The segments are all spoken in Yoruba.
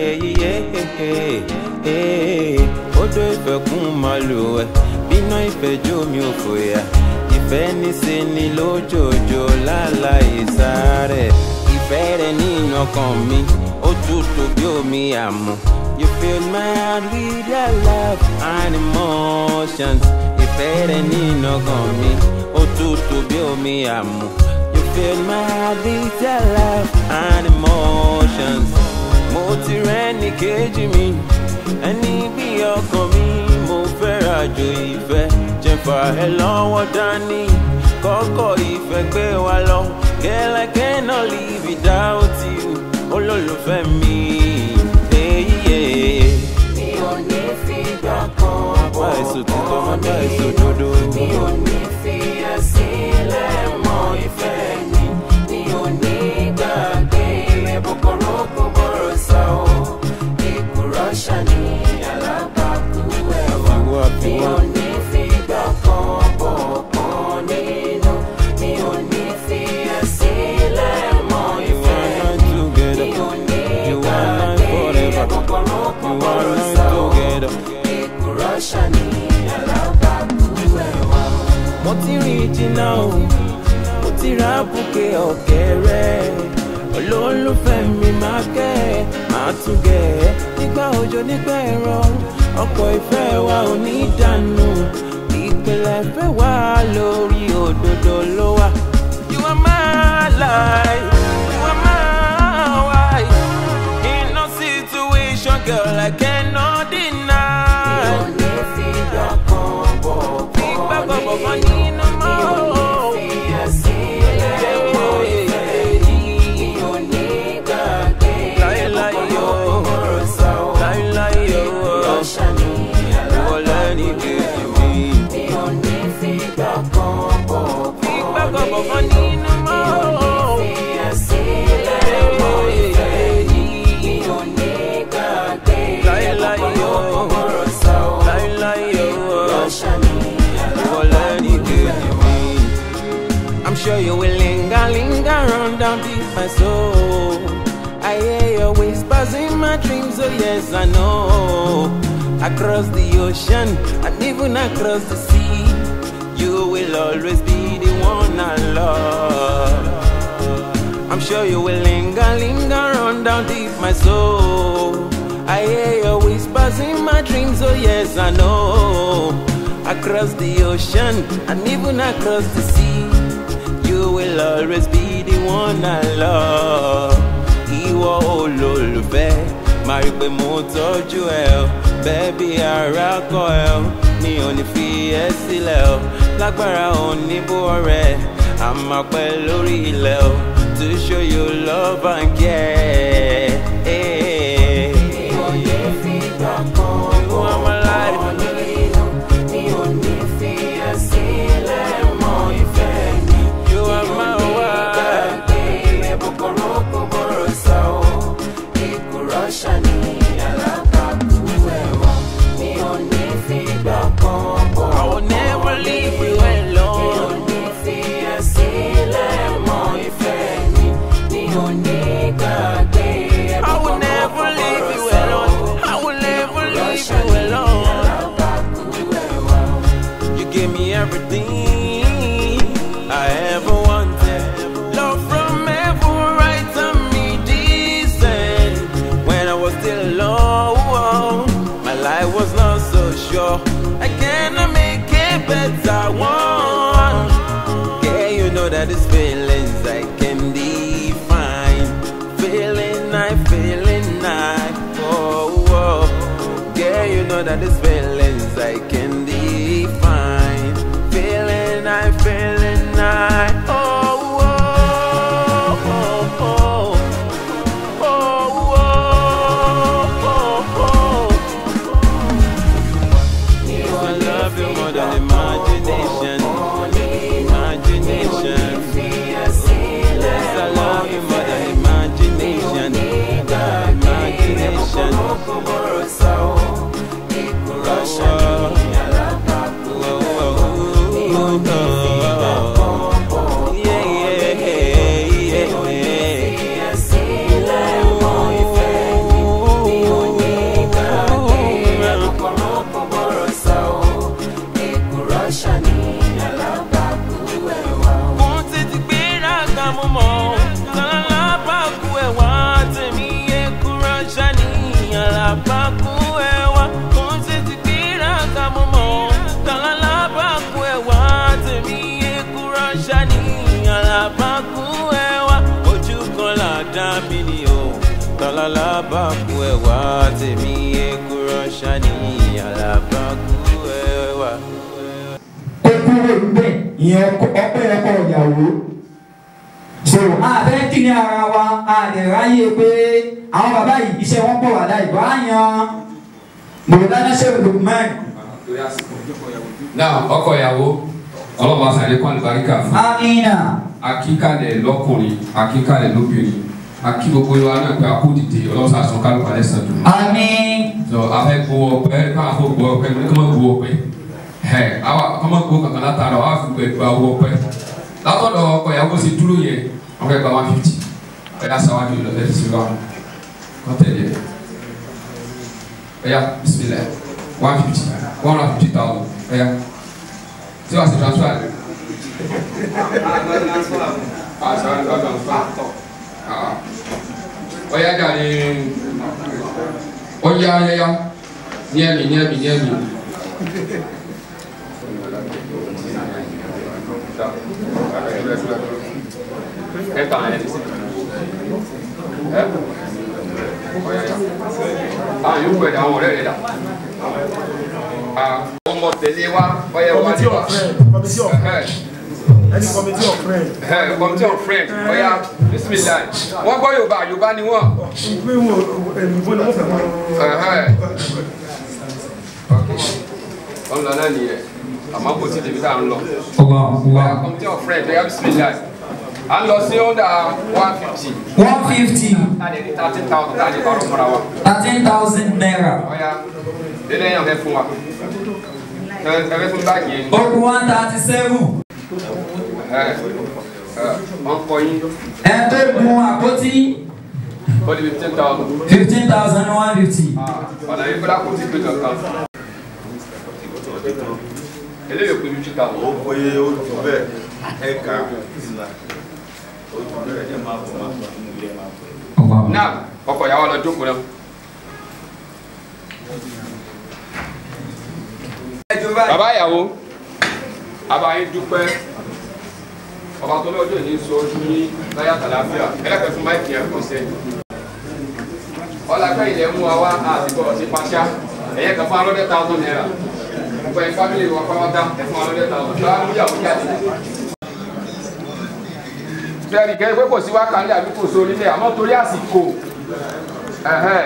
odò ìfẹ́ kún màlúù ẹ̀ bíná ìfẹ́ jó mi ò fòyà ìfẹ́ níṣe ni lójoojó láláì sáré ìfẹ́ rẹ nínú ọkàn mi ó tútù bí omi àmú. You fill my heart with your love and emotions. Ìfẹ́ rẹ nínú ọkàn mi ó tútù bí omi àmú. You fill my heart with your love and emotions. Mo ti rẹ́ ní kejì mi, ẹni bí ọkàn mi, mo fẹ́ rajo ìfẹ́. Jẹ̀fà ẹ lọ́wọ́ dání, kọ́kọ́ ìfẹ́ gbé wa lọ. Girl, I cannot live without you, olólùfẹ́ mi. Hey, yeah. mi ò ní fi gbà kan Bàbá èso títọ́, bàbá èso dodo. mi ò ní fi ẹ́ sílẹ̀ mọ́ ìfẹ́ mi mi ò ní gbàgbé rẹ̀ bọ̀kọ̀rọ̀ kò bọ̀rọ̀ sá o ìkúrọ̀ ṣàní alábàákú ẹ̀wà Àfiwá, mi àfiwá. ò ní fi gbà kan bọ̀ kan nínú mi ò ní fi ẹ́ sílẹ̀ mọ́ You ìfẹ́ are mi not together. mi ò ní You are not gbàgbé forever. rẹ̀ bọ̀kọ̀rọ̀ kò You are bọ̀rọ̀ not sá o together. ìkúrọ̀ ṣàní alábàákú ẹ̀wà. mo ti rìn jìnnà o mo ti ra bùkẹ́ ọ̀kẹ́rẹ́ olólùfẹ́ mi máa kẹ́ ẹ máa tún gẹ̀ ẹ́ nígbà òjò nígbà ẹ̀rọ ọkọ̀ ìfẹ́ wa ò ní dànù ìpìlẹ̀ ìfẹ́ wa lórí òdodo ló wà. You are my life, you are my wife. In no situation, girl, I cannot deny. Gbígbà gbọ̀gbọ̀gbọ̀ nínú mọ́. Láíláí o, láíláí o, ìwọ lẹ́ni kejì mi. Gbígbà gbọ̀gbọ̀gbọ̀ nínú mọ́. Láíláí o, láíláí o, ìwọ lẹ́ni kejì mi. I'm sure you will linger, linger on down deep my soul. I hear your whispers in my dreams, oh yes, I know. Across the ocean and even across the sea, you will always be the one I love. I'm sure you will linger, linger on down deep my soul. I hear your whispers in my dreams, oh yes, I know. Across the ocean and even across the sea, you will always be the one I love. Ìwọ olólùfẹ́, máa rí pé mo tọ́jú ẹ o. Bẹ́ẹ̀bi ara kọ ẹ o, mi ò ní fi ẹ́ sílẹ̀ o. Lágbára oníbó ọ̀rẹ́, a máa pẹ́ lórí ilẹ̀ o. To show you love and care. You are my life. You are my wife. I will never leave you alone. I will never leave you alone. I will never leave you alone. You gave me everything I ever wanted. Love from heaven, right on me, decent. When I was still alone, my life was not so sure. I cannot make it better. One, yeah, you know that it's feelings I can define. Feeling I, feeling I, oh, oh. Yeah, you know that it's feelings I can define. Feeling I, feeling I, oh, oh, oh, oh. Oh, oh, oh, oh. I love you more than imagination. Imagination. Yes, I love you more than imagination. Imagination. wá tèmi èkúrọ̀ ṣáni alábàákú ẹwà. kó kúrò níbẹ̀ ìyẹn ọpẹ́ ọkọ ìyàwó so a fẹ́ kí ni ara wa a lè ráyè pé àwọn bàbá yìí iṣẹ́ wọn pọ̀ wà láì bá yan mọ̀lẹ́dá ṣe lukman náà ọkọ ìyàwó ọlọ́ba sàlẹ̀ kọ́ àlùbáríkà fún amina akíkalẹ̀ lọ́kùnrin akíkalẹ̀ lóbìnrin akí gbogbo wa náà pé akó dìde ọlọ́sà sọ kálukú alẹ́ sàn dùn. amin sọ afẹ́ gbowó ọpẹ́ káwọn afọ gbowó ọpẹ́ ní kọ́mọ gbowó ọpẹ́ ẹ awa kọ́mọ gbowó kankan látara wa fi gbẹ gba owó ọpẹ́ látọ̀dọ̀ ọkọ ìyàwó sì dúró yẹn wọ́n fẹ́ gba one fifty ẹ̀yà sáwájú lọ ẹ̀ sì wá kọ́tẹ̀lẹ̀ ẹ̀yà bisimilayi one fifty one hundred fifty thousand ẹ̀yà tí wàá sì transfer rẹ̀. Oya jàre oya yaya ní ẹ̀mí ní ẹ̀mí ní ẹ̀mí. Ẹ kàn ẹ́ sí. Ẹ oya ya. Àwọn yóò gbẹ̀dẹ̀ àwọn ọ̀rẹ́ rẹ̀ dà. Ọmọ tẹ̀lé wa ọyẹ wa ní Committee wa. of friends, committee of any committee of friends. Committee of friends ọya bisimilayi. Wọ́n gbọ́ Yorùbá Yorùbá ni wọ́n. Ìgbé wo èlùbó ni wọ́n fẹ́ mọ́. ọ̀nà náà nìyẹn àmọ́ kò sí débi tá à ń lọ. ọba Ọ̀yà committee of friends ẹ̀yà bisimilayi. À ń lọ sí ọ̀dà one fifty. one fifty Tàdé ní thirteen thousand tàdé bá rọ̀ mọ́ra wa. thirteen thousand naira Ọ̀yà dédé yàn fẹ́ fún wa. Ẹ ẹ fẹ́ fún báàgì yẹn. ogun one thirty seven Ẹ ẹ wọ́n kọ yín. ẹ tó gun àpótí Ó di fifteen thousand. fifteen thousand one fifty Ọ̀nà yìí kọ́dà kò tí ì pé kankan. Eléyìí pé fifty thousand. ó bóyá ó jù bẹ́ẹ̀ ẹ̀ka ìlà ó jù bẹ́ẹ̀ ẹ̀ máa bọ̀ máa bọ̀ nínú ilé máa bọ̀. ọba náà ọkọ ìyàwó lọ jókòó náà. bàbá ìyàwó abayín dúpẹ́ ọba tó lọ́jọ́ yìí sọ ojú ní láyà tàlàfíà ẹlẹ́pẹ̀ fún máìkì yẹn kàn sẹ́yìn. ọlápẹ́ ilẹ̀ mú wa wá àtìkọ́ ọ̀sìn pàṣá ẹ̀yẹ kan fún alọ́dẹ́ thousand naira gbogbo ẹ̀ fámìlì wa pàwọ́tà ẹ̀ fún alọ́dẹ́ thousand tó a mú yàwó jáde. bẹ́ẹ̀ni kẹ́ pé kò sí wákàlẹ́ àbí kò sórí lẹ̀ àmọ́ torí àsìkò ẹ̀hẹ́n.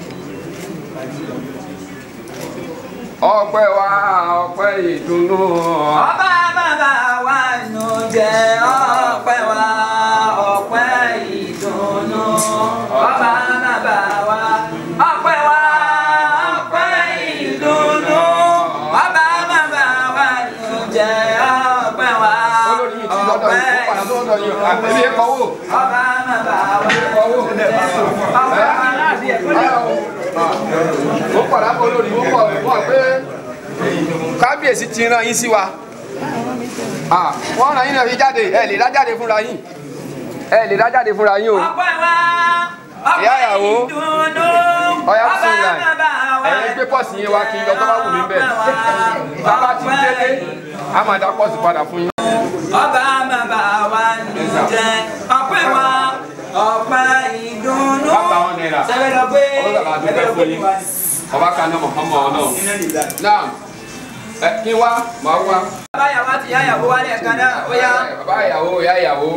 ọpẹ́ wa ọpẹ́ ìdùnnú ọba bàbá wa nù jẹ ọpẹ́ wa ọpẹ́ ìdùnnú ọba bàbá wa ọpẹ́ wa ọpẹ́ ìdùnnú ọba bàbá wa nù jẹ ọpẹ́ wa olórí yìí ti lọ́dọ̀ yìí ó padà tó lọ́dọ̀ yìí àtẹ̀lé ẹ̀kọ́ wò ọba bàbá wa ẹ̀kọ́ wò ọpẹ́ wa láti ẹ̀kọ́ ó padà kọ́ olórí ó pọ̀ wọ́n pé kábíyèsí ti rán yín sí wa Ah, wọ́n rán yín náà fi jáde ẹ lè dá jáde fúnra yín ẹ lè dá jáde fúnra yín o ọpẹ́ wa Ìyá ọpẹ́ ìyàwó. ìdùnnú ọyá ọba fún ìlànà bàbá wa ẹ̀yin gbé pọ́ọ̀sì yín wá kí n lọ tó bá wù mí bẹ́ẹ̀ bàbá ti délé a máa dá pọ́ọ̀sì padà fún yín. ọba bàbá wa nù jẹ ọpẹ́ wa ọpẹ́ ìdùnnú. bàbá wọn náírà sẹbẹ lọ pé ọlọ́dà bá dúpẹ́ fún yín ọba kaná mọ̀ọ́mọ́ ọlọ́run náà ẹ kí wá máa wá bàbá yàwó àti ìyá yàwó wálé ẹ̀ka náà ó yá. bàbá ìyàwó ìyá ìyàwó.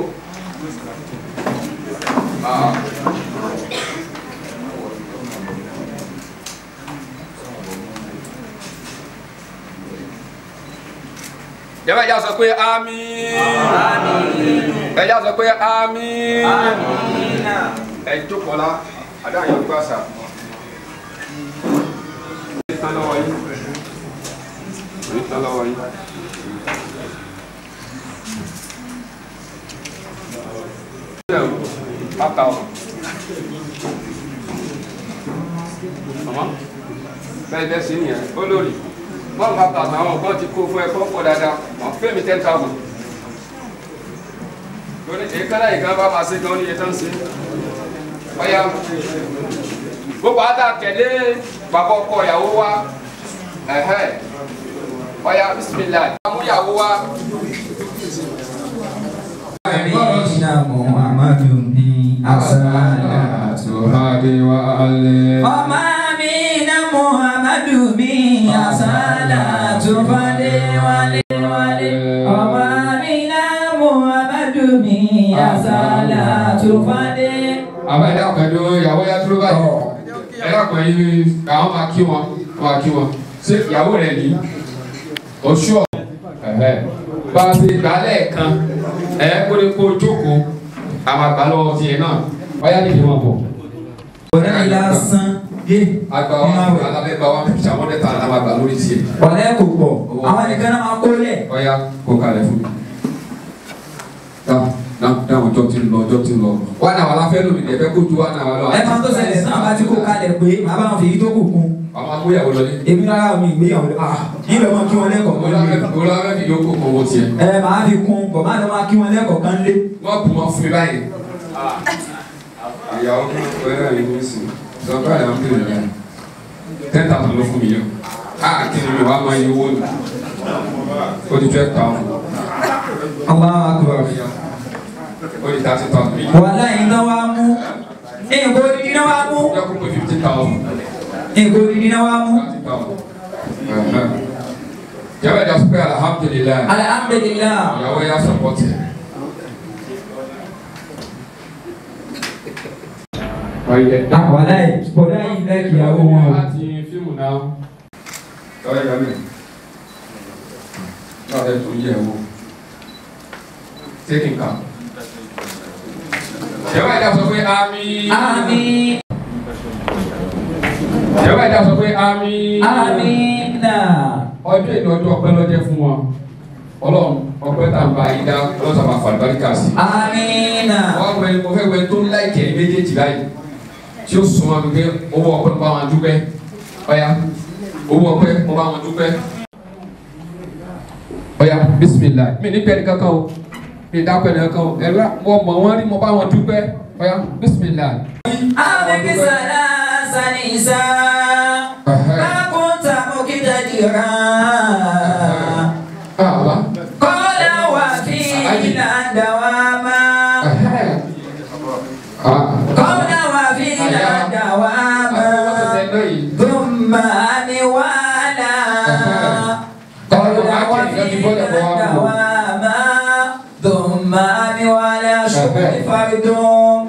Ah. Jẹ́bẹ̀ ẹja sọ pé àmín. Ẹja sọ pé àmín. Ẹ jókòó la, àdá yẹn gbà sà. Ní tán lọ́wọ́ yín. Ní tán lọ́wọ́ yín. Five thousand. Mama, bẹ́ẹ̀ bẹ́ẹ̀ sí nìyẹn, olórí. One five thousand àwọn ọ̀gbọ́n ti kó fún ẹ kó pọ̀ dáadáa, wọ́n fẹ́ mi ten thousand. Lórí èékánná ìkan bá máa ṣe gan ní iye tán ṣe. Ọ̀ya gbogbo àtà tẹ̀lé bàbá ọkọ ìyàwó wa. Ẹ̀hẹ́. Ọ̀ya bisimilayi. Amúyàwó wa. Sayyidina Muhammadun ni asala. Tuhan fàdé wa alẹ́. ọmọ mi na muhammadu mi asala tún fàdé wálé wálé. ọmọ mi na muhammadu mi asala tún fàdé. àbá ẹ̀dá pẹ̀lú ìyàwó yá dúró báyìí ẹ̀dá pẹ̀lú àwọn máa kí wọn máa kí wọn ṣé ìyàwó rẹ̀ ní oṣù ọ̀ bá a ṣe gbà lẹ́ẹ̀kan ẹ̀ kó lè kó jókòó àwọn àgbà lọ́wọ́ tiẹ̀ náà ọ̀yá nìyí wọn bọ̀. ọ̀rẹ́ mi lásán yé àgbà wa alábẹ́ bá wa fi àwọn ọ̀dẹ́ta àwọn àgbà lórí tiẹ̀ ọ̀rẹ́ kò pọ̀ àwọn nìkan náà máa kó lẹ̀. ọ̀yá kó kalẹ̀ fún mi. dáhùn dáhùn dáhùn ọjọ́ ti ń lọ ọjọ́ ti ń lọ wà náà wà láfẹ́ lómi ní ẹ̀fẹ́ kó ju wà náà wà lọ. ẹ máa tó ṣẹlẹ̀ náà bá ti kó kalẹ̀ pé màá bá wọn fi yí tó kù kún. àwọn agbóyàwó lọlé. èmi rárá mi ìgbéyàwó ah níbẹ̀ mọ́ kí wọ́n lẹ́kọ̀ọ́ kan lé. olùwàwẹ́ fi yókù kọ̀ wọ́n tiẹ̀. ẹ màá fi kún bọ̀ má lọ máa kí wọ́n lẹ́kọ̀ọ́ kan lé. wọ́n bù wọ́n fún mi báyìí. ìyàwó ọ̀rẹ́ rẹ̀ ní sùn sọ́kọ́ àyà ń bèrè rẹ̀ ten thousand ló fún mi yọ. a kí ni mi wàá máa yẹ owó nù. ó di twelve thousand. Allahu akbar. ó di thirty thousand. wàhálà yìí náà wá mú nǹkan odidi náà wá mú ó yẹ kó pé fifty thousand. nǹkan odidi náà wá mú. thirty thousand. jẹ́wọ́ ẹ̀dá sọ pé alhamdulilayi. alhamdulilah. ìyàwó yà sọ̀pọ̀tì. ọ̀yẹ̀ ah wàhálà yìí bọ̀dá yìí lẹ́kì ìyàwó wọn o. láti fíìmù náà. ọ̀rẹ́ yà mí. náà ẹ̀ tó yẹ wò. taking calm. jẹ́wọ́ ẹ̀dá sọ pé àmín. àmín jẹ́wọ́ ẹ̀dá sọ pé àmín. àmín náà. ọjọ́ ìlú ọjọ́ ọpẹ́ lọ́jẹ́ fún wọn ọlọ́run ọpẹ́ tá n bá yín dá ọlọ́sàn máa fà lùbáríkà sí. àmín náà. wọ́n á wẹ̀ mo fẹ́ wẹ̀ tó ń láìkẹ́ ní méjèèjì báyìí tí ó sùn wọn gbé owó ọpẹ́ mo bá wọn dúpẹ́ ọ̀ya owó ọpẹ́ mo bá wọn dúpẹ́. ọ̀ya bisimilayi mi ní pẹ́ẹ́nì kankan o mi dá pẹ́ẹ́nì kankan o ẹ̀rọ mo mọ̀ wọ́n rí mo bá wọn dúpẹ́ ọ̀ya bisimilayi. àmín sàlá sanisa. Akunta mukitadira. àwa Kọ́lá wà fi ìlànà wa máa. Kọ́lá wà fi ìlànà wa máa. Thumma ni wala. Kọ́lá wà fi ìlànà wa máa. Thumma ni wala shukri fardun.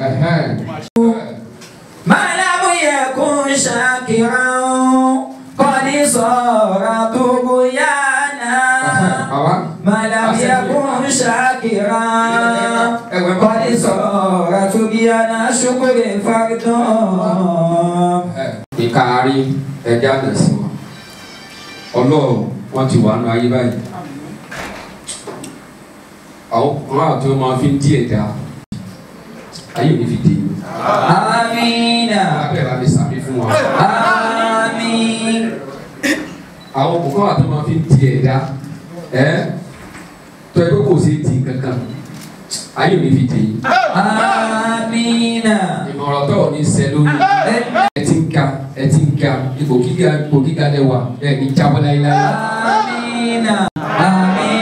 ما لم يكن شاكرا قد صار طغيانا ما لم يكن شاكرا قد صار طغيانا شكر فرد ìkaari ẹja nà sí wọn ọlọ́run wọn ti wà nù ayé báyìí àwọn kan àti wọn máa fi ń díẹ̀ dá ayé òní fi dé yìí آمين abẹ́ bá mi sàmì fún wọn آمين àwọn kan àti wọn máa fi ń díẹ̀ dá ẹ tọ́ ẹ pé kò sí ti kankan ayé òní fi dé yìí آمين ìmọ̀ràn tó ò ní sẹ́ lórí ẹ ti ń ga ẹ ti ń ga ipò gíga ipò gíga lẹ́wà ẹ ní jábọ́ láyéláyé. آمين آمين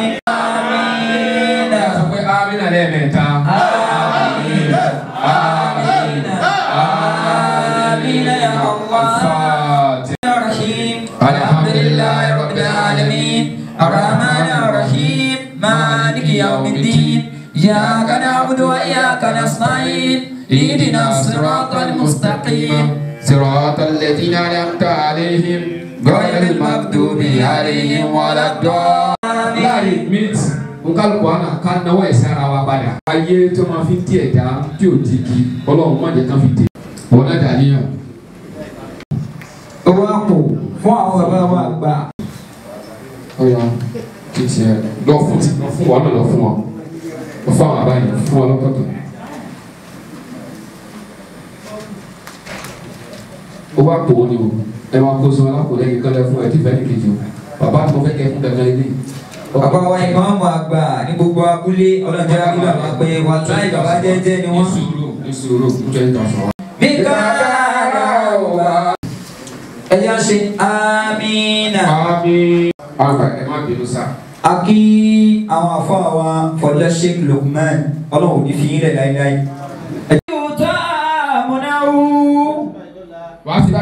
آمين ẹ sọ pé amínà lẹ́ẹ̀mẹ́ta. آمين آمين آمين يا الله الفاتحة. الرحيم الحمد لله رب العالمين الرحمن الرحيم مالك يوم الدين إياك نعبد وإياك نستعين اهدنا الصراط المستقيم صراط الذين أنعمت عليهم غير المغضوب عليهم ولا الضالين. láàrin mint nkálukú àná ká náwó ẹ̀sẹ̀ ara wa padà. ayé tó máa fi díẹ̀ dá tí ò di kí ọlọ́run má jẹ́ ká fi dé. wọn náà dàníyàn. owó àpò fún àwọn bàbá wa gbà. ọ̀ya kìtì ẹ̀ lọ fún ti lọ fún wọn náà lọ fún wọn lọ fún àwọn àbáyé fún wọn lọ́tọ̀ọ̀tọ̀. owó àpò wọn ni o ẹ máa kó sọ alápò lẹ́yìn kan lẹ fún ẹ tí fẹ́ẹ́ ní kejì o bàbá àti mo fẹ́ kẹ́ fún dandan ilé. bàbá wa ìmáàmù àgbà ní gbogbo abúlé ọlọ́jà bí bàbá pé wà láì bàbá jẹ́jẹ́ ni ní wọ́n. sùúrù ní sùúrù ń jẹ́ ìtàsán wa. bí kára wà. ẹ jẹ́ ṣe amínà. àmín. àgbà ẹ má bínú sá. a kí àwọn afọ àwa fọjá sheikh lukman ọlọ́run ò ní fi yín lẹ̀ láíláí. yóò tá àmúnáwó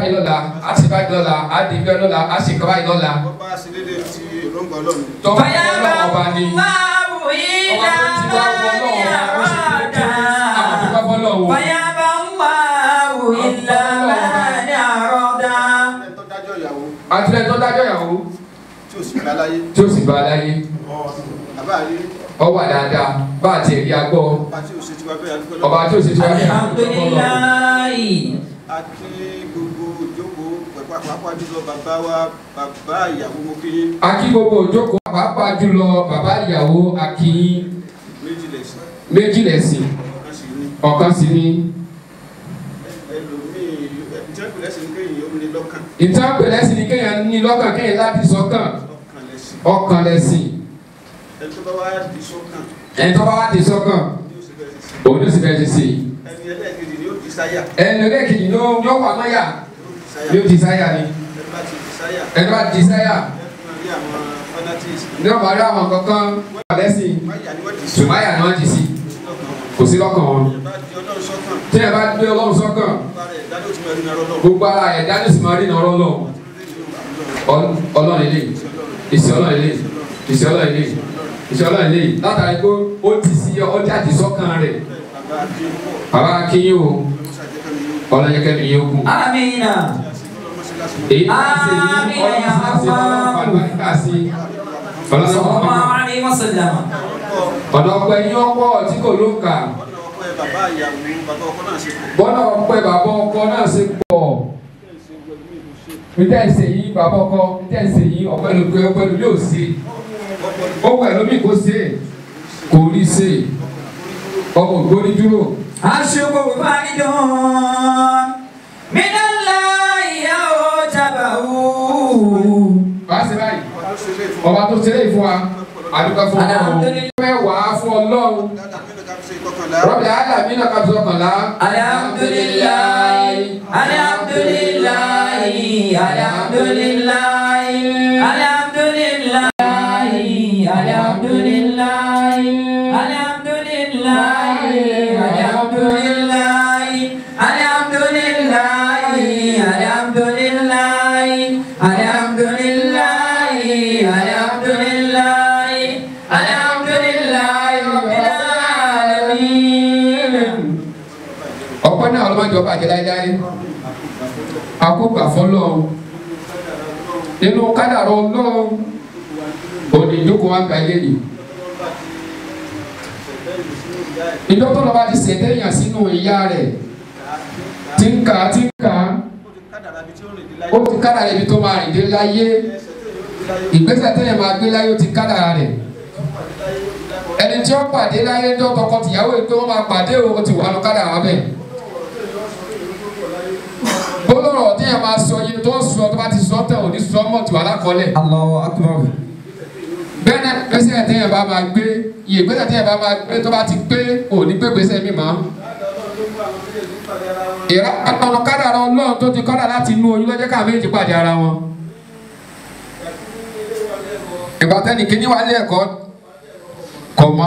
báyìí lọ́la á ṣe báyìí lọ́la á di bẹ́ẹ̀ lọ́la á ṣe nǹkan báyìí lọ́la wọ́n bá ṣe déédéé ti èròǹgbà ọlọ́run tọ́ba ọlọ́run ọba ni الله إلى ọba tó ti wá wọ من ọlọ́run ó ṣe kékeré àwọn tó bá أراد fọ́ lọ́wọ́ فيابى الله إلا من أراد ẹni tó dájọ́ ìyàwó àtúntẹ̀ tó dájọ́ ìyàwó tí ò sì gbà láyé tí ó sì bá a láyé àbá rí ọ wà dáadáa bá a tiẹ̀ rí agbọ́ ọba tí ò ṣe tiwa bẹ́ẹ̀ adúgbò ọba lọ́wọ́ tí ó ṣe tí wọ́n الحمد لله àti gbogbo ìjókòó pẹ̀pẹ́ pàápàá jùlọ bàbá wa bàbá ìyàwó mo kí yín akí gbogbo òjókòó pàápàá jùlọ bàbá ìyàwó akínyín méjì lẹ̀sìn méjì lẹ̀sìn kan sì ní ọ̀kan sì ni ẹlòmíì ìjẹ́kù lẹ́sìn kéyìn ó ní lọ́kàn ìtàn pẹ̀lẹ́ sì ni kéèyàn ní lọ́kàn kéèyàn láti sọ́kàn lọ́kàn lẹ́sìn ọkàn lẹ̀sìn ẹni tó bá wá di sọ́kàn ẹni tó bá wá di sọ́kàn ní oṣù bẹ́ẹ̀ sí òun ló sì bẹ́ẹ̀ ṣe sí i ẹni ẹlẹ́ẹ̀kejì ni ó di sáyà ẹni ẹlẹ́kejì ló yọ wà mọ́yà ó di sáyà yóò di sáyà ni ẹni bá ti di sáyà ẹni bá di sáyà ẹ fún wa rí àwọn fanatics ní ọmọ rí àwọn kankan wà lẹ́sìn wáyà ni wọ́n ti sọ sùmáyà ni wọ́n ti sí lọ́kàn wọn kò sí lọ́kàn wọn ẹ bá di ọlọ́run sọ́kàn tí ẹ bá gbé ọlọ́run sọ́kàn bá rẹ̀ dájú tí mo rí náà lọ́wọ́ gbogbo ara ẹ̀ dání sì máa rí iná ọlọ́run ọlọ́run ilé ìsì ọlọ́run ilé ìsì ọlọ́run ilé ìsì ọlọ́run ilé látàrí pé ó ti sí ọjà ti sọ́kàn rẹ̀ bàbá akéwọ́ bàbá akínyìn o ọlọ́mọṣàjẹ́kẹ́ mi yóò ọlọ́yẹkẹ́ mi yóò kú آمين ọlọ́mọṣẹ́lásí èyí tá a ṣe yìí ọlọ́run sá sí ọlọ́run fàlùbáríkà sí صلى ọlọ́run الله عليه وسلم ọ̀nà ọ̀pẹ yín ọ̀pọ̀ tí kò ló ń kà ọ̀nà ọ̀pẹ bàbá ìyàwó bàbá ọkọ náà ṣe kù bọ́nà ọ̀pẹ bàbá ọkọ náà ṣe pọ̀ níta ẹsẹ̀ yìí bàbá ọkọ níta ẹsẹ̀ yìí ọ̀pẹ ló gbé ọ̀pẹ ló yóò ṣe ó pẹ̀ lómi kó ṣe kò rí ṣe ọmọ ògbóni dúró الشكر فرد من الله أوجبه bá a ṣe báyìí ọdún ṣe lé fún ọba tó ṣe é fún wa àdúgbò fún ọlọ́run Alhamdulillah. mẹ́wàá fún ọlọ́run dáadáa mi nìkan fi ṣe ìkọkànlá rọ́bì alámi náà kábíyèsí ọkànlá. الحمد لله الحمد لله الحمد لله الحمد لله الحمد لله الحمد لله الحمد لله الحمد لله الحمد لله الحمد لله الحمد لله الحمد لله رب العالمين ọpẹ́ náà ọlọmọdé ọba àjẹ láéláé àkókò àfọlọ́run nínú kádàrá Ọlọ́run òní ìjókòó wa gba ilé yìí ìdókòó lọ́ba ti ṣẹ̀dá èèyàn sínú ìyá rẹ̀ tí ń kà á tí ń kà á kádàrá bí tí ó rìn dé láyé ó ti kádàrá ibi tó máa rìn dé láyé ìgbésẹ̀ téèyàn máa gbé láyé ó ti kádàrá rẹ̀ ẹni tí ó pàdé láyé tó tọkọ-tìyàwó yìí pé wọ́n máa pàdé o ó ti wà lọ kádàrá bẹ́ẹ̀ bólọ̀rọ̀ téèyàn máa sọ iye tó ń sọ tó bá ti sọ tẹ̀ ò ní sọ mọ̀ tìwà lákọọ́lẹ̀ الله أكبر bẹ́ẹ̀ náà gbèsè téèyàn bá máa gbé iye gbèsè téèyàn bá máa gbé tó bá ti gbé ò ní gbé gbèsè mi mọ́ ìrà ọ̀nà kádàrá ọlọ́run tó ti kọ́dà láti inú oyún lọ́jọ́ ká méjì pàdé ara wọn ìgbà tẹ́nì kíní wá lé ẹ̀kọ́ kọ̀ mọ́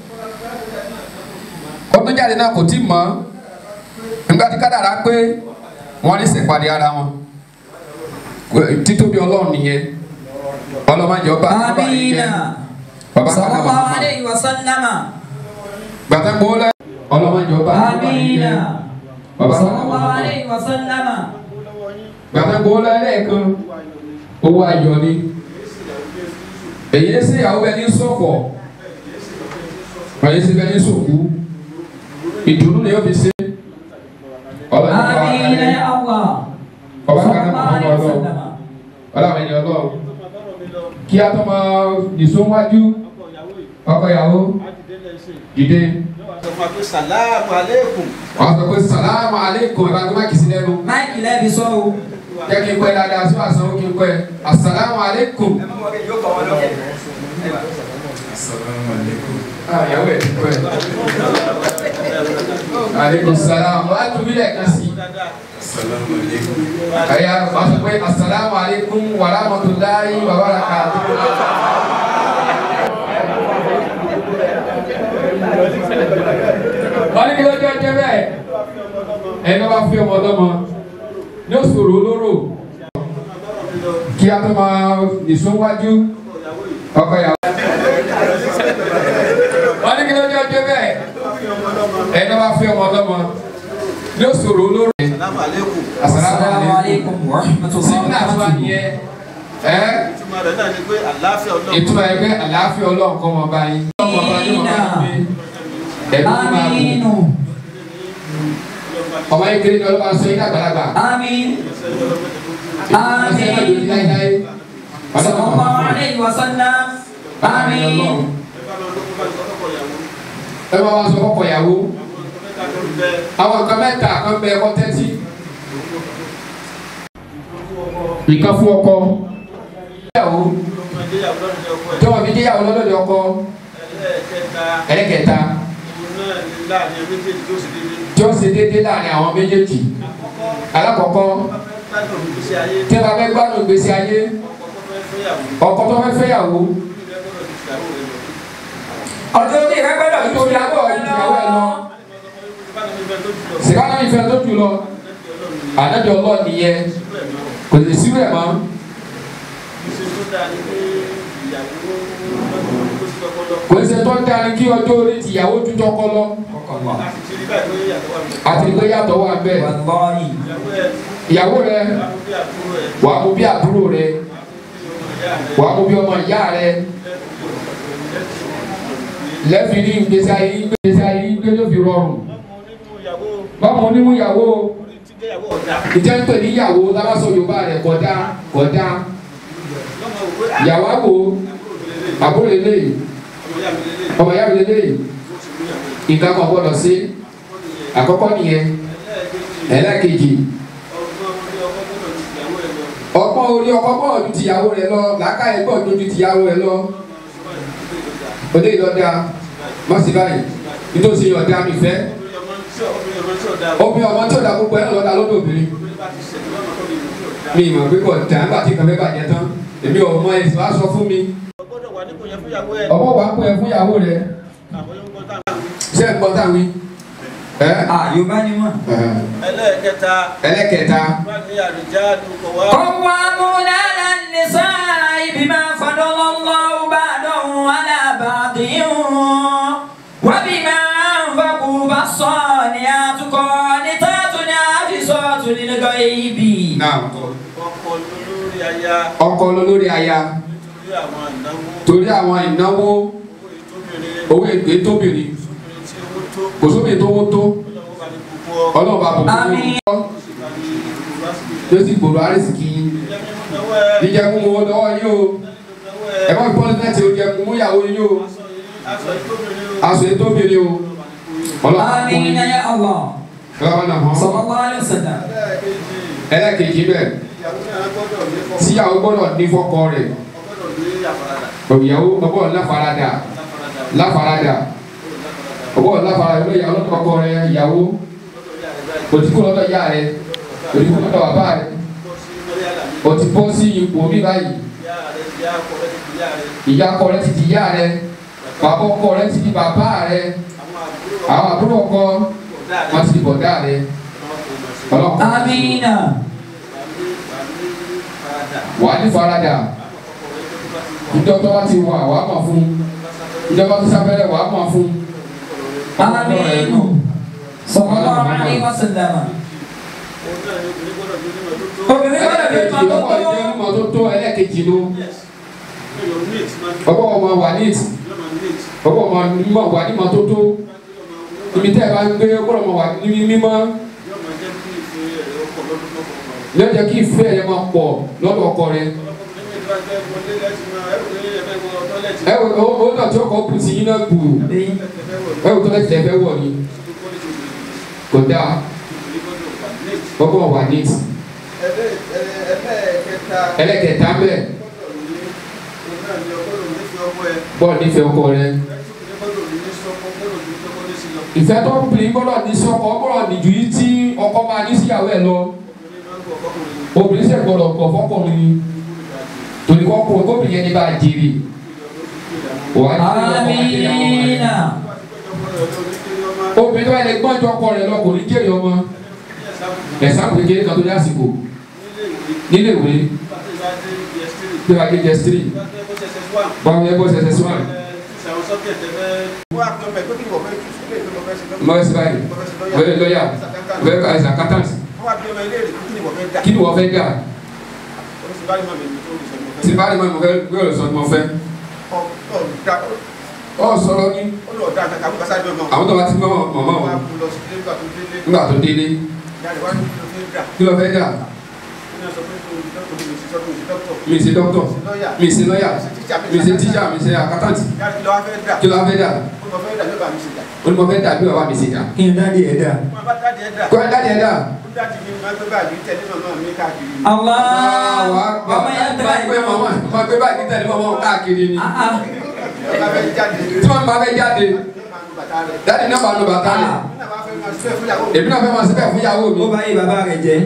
ọdún jáde náà kò tí mọ́ nígbà tí kádàrá pé wọ́n ní ṣèpàdé ara wọn títóbi ọlọ́run nìyẹn ọlọ́mọdé ọba ọba yìí jẹ́ آمين baba صلى kàkà الله màmá عليه وسلم gbàtà gbóòlẹ̀ ọlọ́mọdé ọba ọba yìí آمين jẹ́ baba صلى kàkà الله màmá عليه وسلم gbàtà gbóòlẹ̀ lẹ́ẹ̀kan owó ayọ̀ ni èyí ṣe ìyàwó bẹ ní sọ̀fọ̀ èyí ṣe bẹ ní sòkú ìdùnnú ni yóò fi ṣe ọlọ́mọdé ọba آمين يا الله ọba صلى kàkà الله màmá عليه ọlọ́run وسلم ọlọ́run ẹni ọlọ́run kí a tó máa nìṣó wájú ọkọ ìyàwó dìde sọ fún wa pé sàlámù aleikum wọ́n sọ pé sàlámù aleykum ẹ̀ bá tó má kìí sí lẹ́nu máìkì lẹ́bi sọ o jẹ́ kí n pẹ́ dáadáa sí àṣà ó kí n pẹ́ asàlámù aleykum. Ah, ìyàwó ẹ̀ ti pẹ́. aleykum salaam wọ́n á tún bí lẹ́ẹ̀kan sí. ẹ̀yà wọ́n sọ pé asàlámù aleykum wa rahmatulahi wa barakatuh. wọ́n ní kí ló jẹ́ jẹ́ bẹ́ẹ̀ ẹni wọ́n bá fi ọmọ ọlọ́mọ ní òṣòro olóró kí a tó máa nìṣó wájú ọkọ ìyàwó. wọ́n ní kí ló dé ọjọ́ bẹ́ẹ̀ ẹni wọ́n bá fi ọmọ ọlọ́mọ ní òṣòro olóró. Assalamu alaikum. Assalamu alaikum wa rahmatullahi sínú wa àtúwà barakatuh. nìyẹn ẹ́ Ìtumọ̀ rẹ̀ náà ni pé àlàáfíà Ọlọ́run. ìtumọ̀ ẹ̀ pé àlàáfíà ọlọ́run kọ́ wọn bá yín. ọmọ bá yín wọn bá yín gbé ẹ̀mí máa bù. Aminu. ọmọ yín kiri ni ọlọ́ba sọ yín àgbàlagbà. Amin. ọ̀sẹ̀ náà lòdì láíláí. Sallallahu alaihi wa sallam. Amin. ẹ bá wa sọ kọ́kọ́ ìyàwó. àwọn nǹkan mẹ́ta kan bẹ ẹkọ tẹ́tí. nǹkan fún ọkọ. ìyàwó tí wọn fi jẹ́yàwó lọ́dọ̀ ọkọ. ẹlẹ́kẹta tí ó ṣe déédéé láàrin àwọn méjèèjì. alákọ̀ọ́kọ́ tí ẹ bá fẹ́ gbádùn ìgbésí ayé ọkọ tó fẹ́ fẹ́yàwó Ọjọ́ orí rẹ gbọ́dọ̀ tó fi àbọ̀ ìyàwó ẹ lọ. sìkánà ìfẹ́ tó jù lọ àdájọ́ ọlọ́ọ̀ nìyẹn kò lè sí rẹ̀ mọ́. kò ní ṣe tó ń darí kí ọjọ́ orí tìyàwó ju tọkọ lọ àti ìgbé yàtọ̀ wà bẹ́ẹ̀. Wallahi. ìyàwó rẹ wà á mú bí àbúrò rẹ wà á mú bí ọmọ ìyá rẹ lẹ́fì ní ìgbésí ayé ìgbésí ayé ìgbé ló fi rọrùn báwo onímú ìyàwó ìjẹ́ ń pè ní ìyàwó lábàṣọ Yorùbá rẹ̀ kọjá kọjá ìyàwó àwò àbúrò eléyìí ọmọ ìyá mi eléyìí nǹkan kan gbọ́dọ̀ sí àkọ́kọ́ nìyẹn ẹlẹ́kejì ọgbọ́n orí ọkọ gbọ́dọ̀ ju tìyàwó rẹ lọ làákàyè gbọ́dọ̀ ju tìyàwó rẹ lọ òde ìlọ́dà má sì báyìí nítòsí ọ̀dà mi fẹ́ obìnrin ọmọ tí ò dá gbogbo ẹ̀ lọ́dà lọ́dọ̀ obìnrin mi ìmọ̀ pé kò dá nígbà tí kàfẹ́ bàjẹ́ tán èmi ò mọ ẹ̀sìn wá sọ fún mi Ọgbọ́dọ̀ wà nípò yẹn fún ìyàwó ẹ̀. ọmọ wa kó ẹ fún ìyàwó rẹ Àwọn yóò gbọ́ táwọn. ṣé ẹ gbọ́ táwọn ẹ Ah, Yorùbá ni wọ́n. Ẹlẹ́ẹ̀kẹta, ẹlẹ́kẹta wá ní àrìjáàlú kọ̀ wá. قوامون على النساء بما فضل الله بعضهم على بعض وبما أنفقوا فالصالحات قانتات حافظات للغيب náà Ọkọ lórí aya ọkọ lórí aya lórí àwọn ìnáwó. torí àwọn ìnáwó Owó ìtóbìnrin. owó ègbé tóbìnrin Obìnrin tí owó tó. kò sóbì tó wó tó Ọlọ́wọ́ bá ní gbogbo ọ. ọlọ́run bá bọ̀ Àmín. fún Sì bá ní gbogbo lásìkò. yóò sì gbòòrò àrísìkì yín Ìjẹ́ mímú náwó ẹ̀. jíjẹ kún owó lọ́wọ́ yín o Náwó ẹ ẹ̀. má gbọ́ láti oúnjẹ kún mú ìyàwó yín o Aṣọ ìtóbìnrin o. aṣọ ètò obìnrin o ọlọ́run bá fún آمين yín يا الله ọlọ́run náà hàn صلى الله عليه وسلم Ẹlẹ́ẹ̀kejì, ẹlẹ́kejì bẹ́ẹ̀ ìyàwó náà gbọ́dọ̀ ní fọ́kọ. tíyàwó gbọ́dọ̀ ní fọ́kọ rẹ̀ Ọgbọ́dọ̀ ní àfaradà. ìyàwó ọgbọ́dọ̀ láfaradà Láfaradà. láfaradà ọgbọ́dọ̀ láfaradà lórí ìyàwó lọ́dọ̀ ọkọ rẹ̀ ìyàwó òtítọ́ lọ́dọ̀ ìyá rẹ̀ òtítọ́ lọ́dọ̀ bàbá rẹ̀ òtí bọ́ sí ipò mi báyìí ìyá ọkọ rẹ̀ ti di ìyá rẹ̀ bàbá ọkọ rẹ̀ ti di bàbá rẹ̀ àwọn àbúrò ọkọ wọn ti di bọ̀dá rẹ̀ ọlọ́pàá آمين wà ní faradà ìjọba wa ti wà wà á mọ̀ fún ìjọba tó sábẹ́rẹ́ wà á mọ̀ fún آمين صلى الله عليه وسلم obìnrin gbọ́dọ̀ fi ẹlẹ́kejì kan tó ọkọ tó ìjẹ́ ọmọ tó tó ẹlẹ́kejì ló ọkọ ọmọ wà ní ìtì ọkọ ọmọ mímọ wà ní mọ́tótó ibi tẹ́ ẹ bá ń gbé ọkọ ọmọ wà ní mímọ́ yóò jẹ́ kí ìfẹ́ rẹ máa pọ̀ lọ́dọ̀ ọkọ rẹ ẹ wò ó ó náà tí ọkọ kù sí yín náà gbù ẹ wò tó lẹ́sìn ẹ̀fẹ́ wọ̀ ni kò dáa ọkọ wà ní ìtì ẹlẹ́kẹta bẹ́ẹ̀ bọ́ọ̀ nífẹ̀ẹ́ ọkọ rẹ ìfẹ́ tó ń bìnrin gbọ́dọ̀ ní sí ọkọ gbọ́dọ̀ nìjú yìí tí ọkọ máa ní síyàwó ẹ̀ lọ obìnrin sì gbọ́dọ̀ pọ̀ fọkùnrin ni torí kọ́kùnrin kóbìnrin yẹn ní bá a jèrè wà á ní ọkọ máa jèrè àwọn ọmọ rẹ̀ آمين obìnrin tó bá yẹ gbọ́n ju ọkọ rẹ̀ lọ kò ní jèrè ọmọ ẹ̀sán kékeré kan tó ní àsìkò nílé nílé ìwé ìwé pàtó ìbáde ds3 bí wàá gé jẹ́ three pàtó ẹgbẹ́ ss1 báwo yẹ bọ́ sẹsẹ sí wọn. àwọn subject ẹgbẹ́ wọ́n á pẹ́ pé kí ni wọ́n fẹ́ kí ilé ìwé lọ́fẹ́ sí mọ ẹsẹ báyìí wẹ́ẹ́ lọ́yà wẹ́ẹ́ ká ẹsẹ accountant wọ́n á bí ọmọ ilé ìwé kí ni wọ́n fẹ́ dá kí ni wọ́n fẹ́ dà oríṣi báyìí mọ̀ mi tó ń sọ mo tí fẹ́ bá rí mọ́ mo fẹ́ gbé ọ̀rọ̀ sọ ni mo fẹ́ ọ ọ da ọ sọ̀rọ̀ ní ó lọ da kankan kó kásá jọ mọ́ àwọn tó bá ti gbọ́ mọ̀mọ́ wọ́n á wọn kú lọ sí ilé ìgbà tó délé nígbà tó délé jáde wá ní kí ló fẹ́ dà kí ló fẹ́ dà ní ọ̀sán pé kí ló dọ́kítọ̀ mi sí sọ́kùn sí dọ́kítọ̀ mi ṣe dọ́kítọ̀ lọ́yà mi ṣe lọ́yà mi ṣe tíṣà mi ṣe accountant jáde kí ló wá fẹ́ dà kí ló fẹ́ dà ó lọ fẹ́ dà yóò bá mi ṣe dà ó ní mo fẹ́ dà bí bàbá mi ṣe dà kí n dáàdi ẹ̀ dà. wọ́n bá dáàdi ẹ̀ dà kọ́ ẹ dáadé ẹ dà. ó dáàdi mi máa gbé báàgì tẹ̀lé màmá mi káàkiri ni. Allah ọmọ yẹn tẹ̀lé gbé mọ̀mọ́ ma gbé báyìí tẹ̀lé mọ̀mọ́ káàkiri ni Ah, ah. ọba fẹ́ jáde tí wọ́n bá fẹ́ jáde máa ń bàtà rẹ̀ dáadé náà bá nu bàtà rẹ̀ nínú àwọn afẹ́ máa ṣe fún ìyàwó mi. èmi náà fẹ́ máa ṣe bẹ́ẹ̀ fún ìyàwó mi ó bá yé bàbá rẹ̀ jẹ́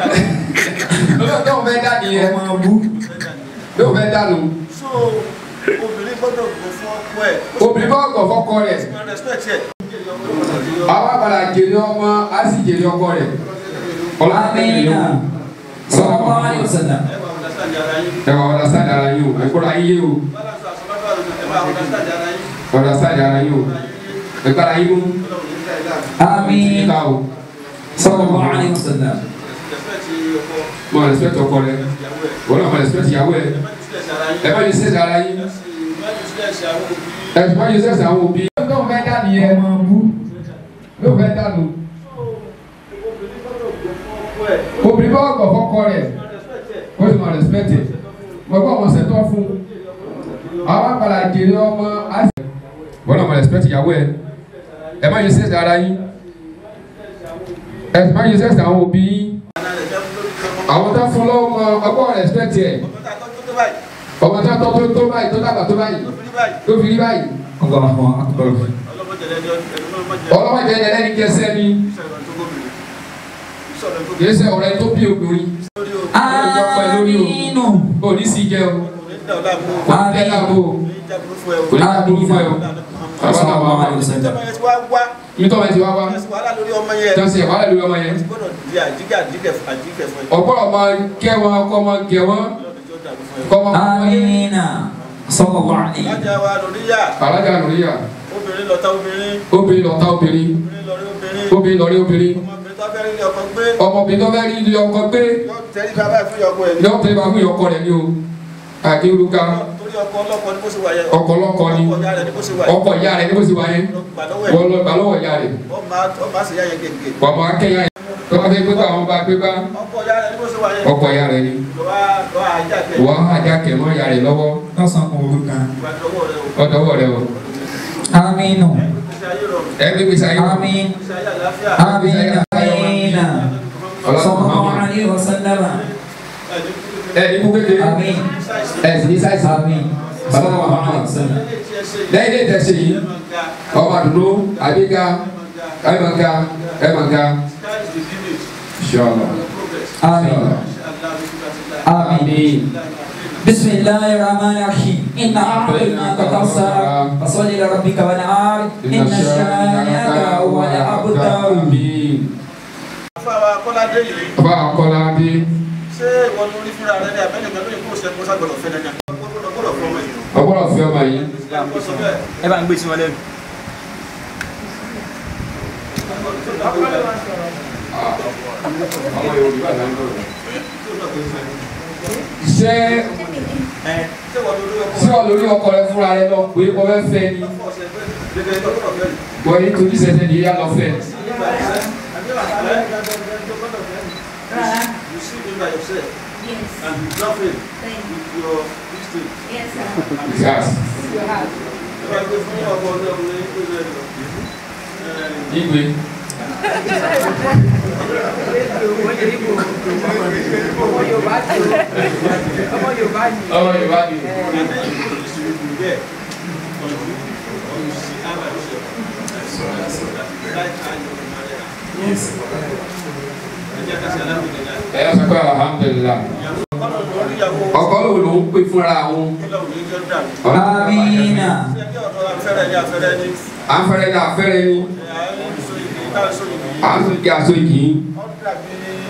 olóòótọ́ òun fẹ́ dá nìyẹn ọmọ bú. yóò fẹ́ dànù so obìnrin gbọ́dọ̀ gbọ́ fún ọkọ ẹ̀ obìnrin bá ọkọ̀ fọ́kọ rẹ̀ kó respect ẹ̀. àwa padà jèrè ọmọ á sì jèrè ọkọ rẹ̀ amina sallallahu alaihi wasallam. ẹ bá understand ara yín. ẹ wà ọ̀dà sáàdì ara yín o ẹ kóra yín yé o balance àsọ̀bátọ̀ àlùmọ̀ ẹ bá understand ara yín. ọ̀dà sáàdì ara yín o ẹ kára yín mú ọlọ́run ní ká ẹ̀ dáa. amin ká o sallallahu alaihi wasallam. respect ọkọ mo respect ọkọ rẹ̀ ìyàwó ẹ̀. wọ́n náà mo respect ìyàwó ẹ̀ ẹ má discuss ara ẹ bá yín sẹ́sì ara yín. yín ẹ sì má discuss àwọn òbí. ẹ sì bá yín sẹ́sì àwọn òbí. yóò fẹ́ dá nìyẹn ọmọ bú. yóò fẹ́ dànù obìnrin gbọ́dọ̀ gbọ́ fún ọkọ ẹ̀. obìnrin bá ọkọ̀ fọ́kọ rẹ̀ má respect ẹ̀. ó sì máa respect ẹ̀ mo gbọ́ àwọn ṣètò fún àwọn padà jèrè ọmọ á sì. wọ́n náà mo respect ìyàwó ẹ̀ ẹ má yín sẹ́sì ara yín ẹ sì bá yín sẹ́sì àwọn òbí yín àná rẹ̀ jẹ́ lórí ọmọ. àwọn tó fún lọ́wọ́ mọ ọgbọ́n respect ẹ̀ ọmọ tá a tọ́jú tó báyìí. ọmọ tó tọ́ tó tó báyìí tó dàgbà tó báyìí tó fi rí báyìí. tó fi rí báyìí Allahu akbar. ọlọ́mọdé lẹ́ni ẹni náà má jẹ́. ọlọ́mọdé ẹni ẹlẹ́ni kẹsẹ́ ni ìṣẹ̀lẹ̀ tó gómìnà. ìṣẹ̀lẹ̀ tó kìí ṣe ọ̀rẹ́ tó bí obìnrin lórí o. aminu. kò ní sí jẹ́ o kò ní dá ọ láàmú o. kò ní tẹ́ láàbò o kò ní jábúrú fún ẹ o. kò ní ká burú fún ẹ o sallallahu alaihi wasallam. ìjọba yẹn ti wá wá. mi tọ́ bá ti wá wá ẹsùn wàhálà lórí ọmọ yẹn. tó ń ṣe ìwádìí lórí ọmọ yẹn gbọ́dọ̀ di àjíkẹ́ àjíkẹ́ àjíkẹ́ fún ẹ. ọ̀pọ̀ ọmọ kẹ́ wọn kọ́ ọmọ gẹ̀ wọn lọ́dún tí ó dàrú fún ẹ. kọ́ ọmọ kọ́ wọn yẹn amina sallallahu alaihi. lájà wa lórí yá alájà lóríyà obìnrin lọ́ta obìnrin obìnrin lọ́ta obìnrin obìnrin lọ́rí obìnrin lọ́rí obìnrin obìnrin ọmọbìnrin tó fẹ́ rí ọkọ gbé ọmọbìnrin tó fẹ́ rí ilé ọkọ gbé yóò tẹ́lí bàbá ìfún ìyọkọ ẹ̀ ní. lọ́wọ́ tẹ́lẹ̀ bá fún ìyọkọ rẹ̀ ní o àkérúgá torí ọkọ ọlọ́kọ ní bó ṣe wà yẹn. ọkọ lọ́kọ ni ọkọ ìyá rẹ̀ ní bó ṣe wà yẹn. ọkọ ìyá rẹ̀ ní bó ṣe wà yẹn gbà lọ́wọ́ ẹ̀. wọ́n lọ gbà lọ́wọ́ ìyá rẹ̀ wọ́n máa wọ́n máa ṣe yá yẹn gègé. bàbá akẹ́yà yẹn tó bá fẹ́ gbé bá àwọn bá gbé bá ọkọ ìyá rẹ̀ ní bó ṣe wà yẹn. ọkọ ìyá rẹ̀ ni lọ́wọ́ lọ́wọ́ ajá kẹ́ wọ́n á já kẹ̀mọ́ ìyá rẹ̀ lọ́wọ́ lọ́sàn kan òru kan. ìgbà lọ́wọ́ rẹ̀ o. ọ̀dọ́wọ́ rẹ̀ o aminu. ìgbésí ayé rọrùn. ẹ gbé gbèsè ayé amin. ìgbésí ayé àlàáfíà. amina. amina. sallallahu alaihi wasallam. ẹ ní kú kékeré amin. ẹ sì ní sáìsì amin. sallallahu alaihi wasallam. lẹ́yìn lè tẹ̀sí yìí ọmọ àdúró àbíká ẹ máa ga ẹ máa ga ṣọlọ amin. آمين بسم الله الرحمن الرحيم إنا أعطيناك كوثر فصل لربك وانحر إن شانئك هو الأبتر Fáwa Kọ́ládé yìí, ọba akọ́ládé ṣé ìwọ ló rí fúnra rẹ ní abẹ́nìkan lórí kó o ṣe kó ságbọ̀dọ̀ fẹ́ dandan? Gbọ́dọ̀ gbọ́dọ̀ fún ọmọ yìí. ọgbọ́dọ̀ fi ọmọ yìí Kó sọ bẹ́ẹ̀. ẹ bá ń gbé sí wọn lẹ́nu. ṣé Ṣé ìwọ ló rí ọkọ ṣé ọ lórí ọkọ rẹ fúnra rẹ lọ pé kò fẹ́ fẹ́ ni ọkọ ọ̀sẹ̀ fẹ́ gẹ́gẹ́ tó gbọ́dọ̀ fẹ́ yìí? bọ́ yìí torí sẹ́sẹ́ ni yíyá lọ fẹ́ You see him by yourself Yes, and you love him thank you. with your this thing. Yes, sir. gas Ẹ bá gbé fún ọkọ ọdún ọkùnrin tó lè lọ. igbe ọmọ yorùbá ni ẹ yà sọ pé alhamdulilah ọkọ lòun ló ń pè fúnra òun آمين à ń fẹ́rẹ́ ní afẹ́rẹ́ ní à ń sọ kí aṣọ ìkì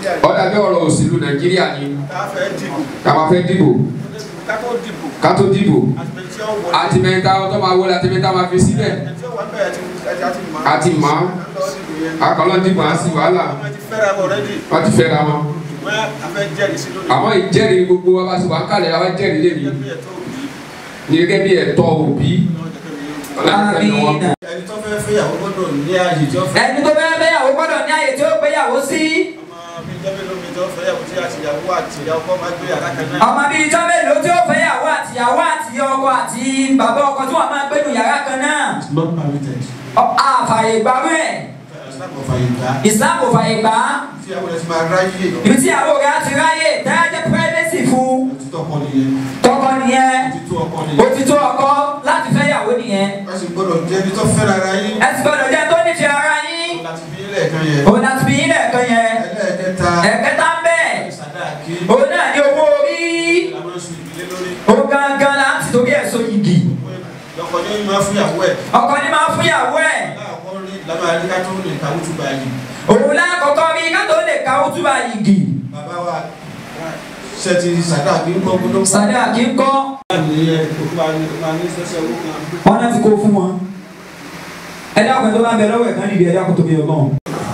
nàìjíríà ó dàbí ọ̀rọ̀ òṣèlú nàìjíríà ni tá a fẹ́ dìbò ká máa fẹ́ dìbò ká tó dìbò ká tó dìbò àtìmẹ́tì tí ó wọlé àti mẹ́ta tó máa wọlé àti mẹ́ta máa fi síbẹ̀ ẹni tí ó wà bẹ́ẹ̀ ti ẹja ti mọ̀ àti mọ̀ lọ́wọ́ dìbò yẹn akọlọ́ dìbò á sí wàhálà àwọn ti fẹ́ra wọn rẹ́dì wọ́n ti fẹ́ra wọn ṣùgbọ́n a fẹ́ jẹ́rìí sí lónìí àmọ́ ìjẹ́rìí gbogbo wa bá ti wà ń kalẹ̀ la wá jẹ́rìí lé mi gẹ́gẹ́ bí ẹ̀tọ́ òbí ní gẹ́gẹ́ bí ẹ̀tọ́ òbí Àmín. ẹni tó fẹ́ fẹ́yàwó gbọ́dọ̀ ní ààyè tí ó fẹ́ ẹni tó fẹ́ fẹ́yàwó gbọ́dọ̀ ní àyè tí ó gbéyàwó sí ọmọ bíi jẹ́ mélòó mi tó fẹ́yàwó tí àtìyàwó àti ìyàwó máa gbé yàrá kan náà ọmọ bíi ijọ́ mélòó tí ó fẹ́yàwó àtìyàwó àti ọkọ àti bàbá ọkọ tí wọ́n máa gbénu yàrá kan náà not permitted Ọ- àfààyè gbàrú ẹ̀ islam kò fàyè gbà Islam kò fààyè gbà á tí àwọn ẹ̀sìn máa ráyè ibi tí àwọn ọ̀gá ti ráyè tẹ́lẹ̀ privacy fún òtítọ́ ọkọ nìyẹn tọkọ nìyẹn òtítọ́ ọkọ nìyẹn òtítọ́ ọkọ láti fẹ́yàwó nìyẹn wọ́n sì gbọ́dọ̀ jẹ́ ẹni tó fẹ́ra ara yín ẹ sì gbọ́dọ̀ jẹ́ tó nífẹ̀ẹ́ ara yín láti bí ilé ẹ̀kan yẹn òun láti fi yín lẹ́ẹ̀kan yẹn ẹlẹ́ẹ̀kẹta ẹ̀kẹta ń bẹ̀ sàdáàkì òun náà ní owó orí ìlànà oṣù ìdílé lórí òun gangan la ti torí ẹ̀ so yìgì lọ́kọ̀ ní máa fún ìyàwó ẹ̀ ọkọ ní máa fúnyàwó ẹ̀ láàkọ́ rí ìlànà àríká tó lè kàwé tó bá yìí òun lákọ̀ọ́kọ́ rí ká tó lè ka òtúbà yìgì bàbá wa ṣe ti sàdáàkì ń gbọ́ gbọ́dọ̀ sàdé àkínkọ́ ní ẹ òkú bá ní bá ní sẹ́sẹ́ owó kan wọn náà ti kó fún wọn ẹ dákun tó bá ń bẹ lọ́wọ́ ẹ̀ kan níbi ẹ dákun tó bí ọlọ́run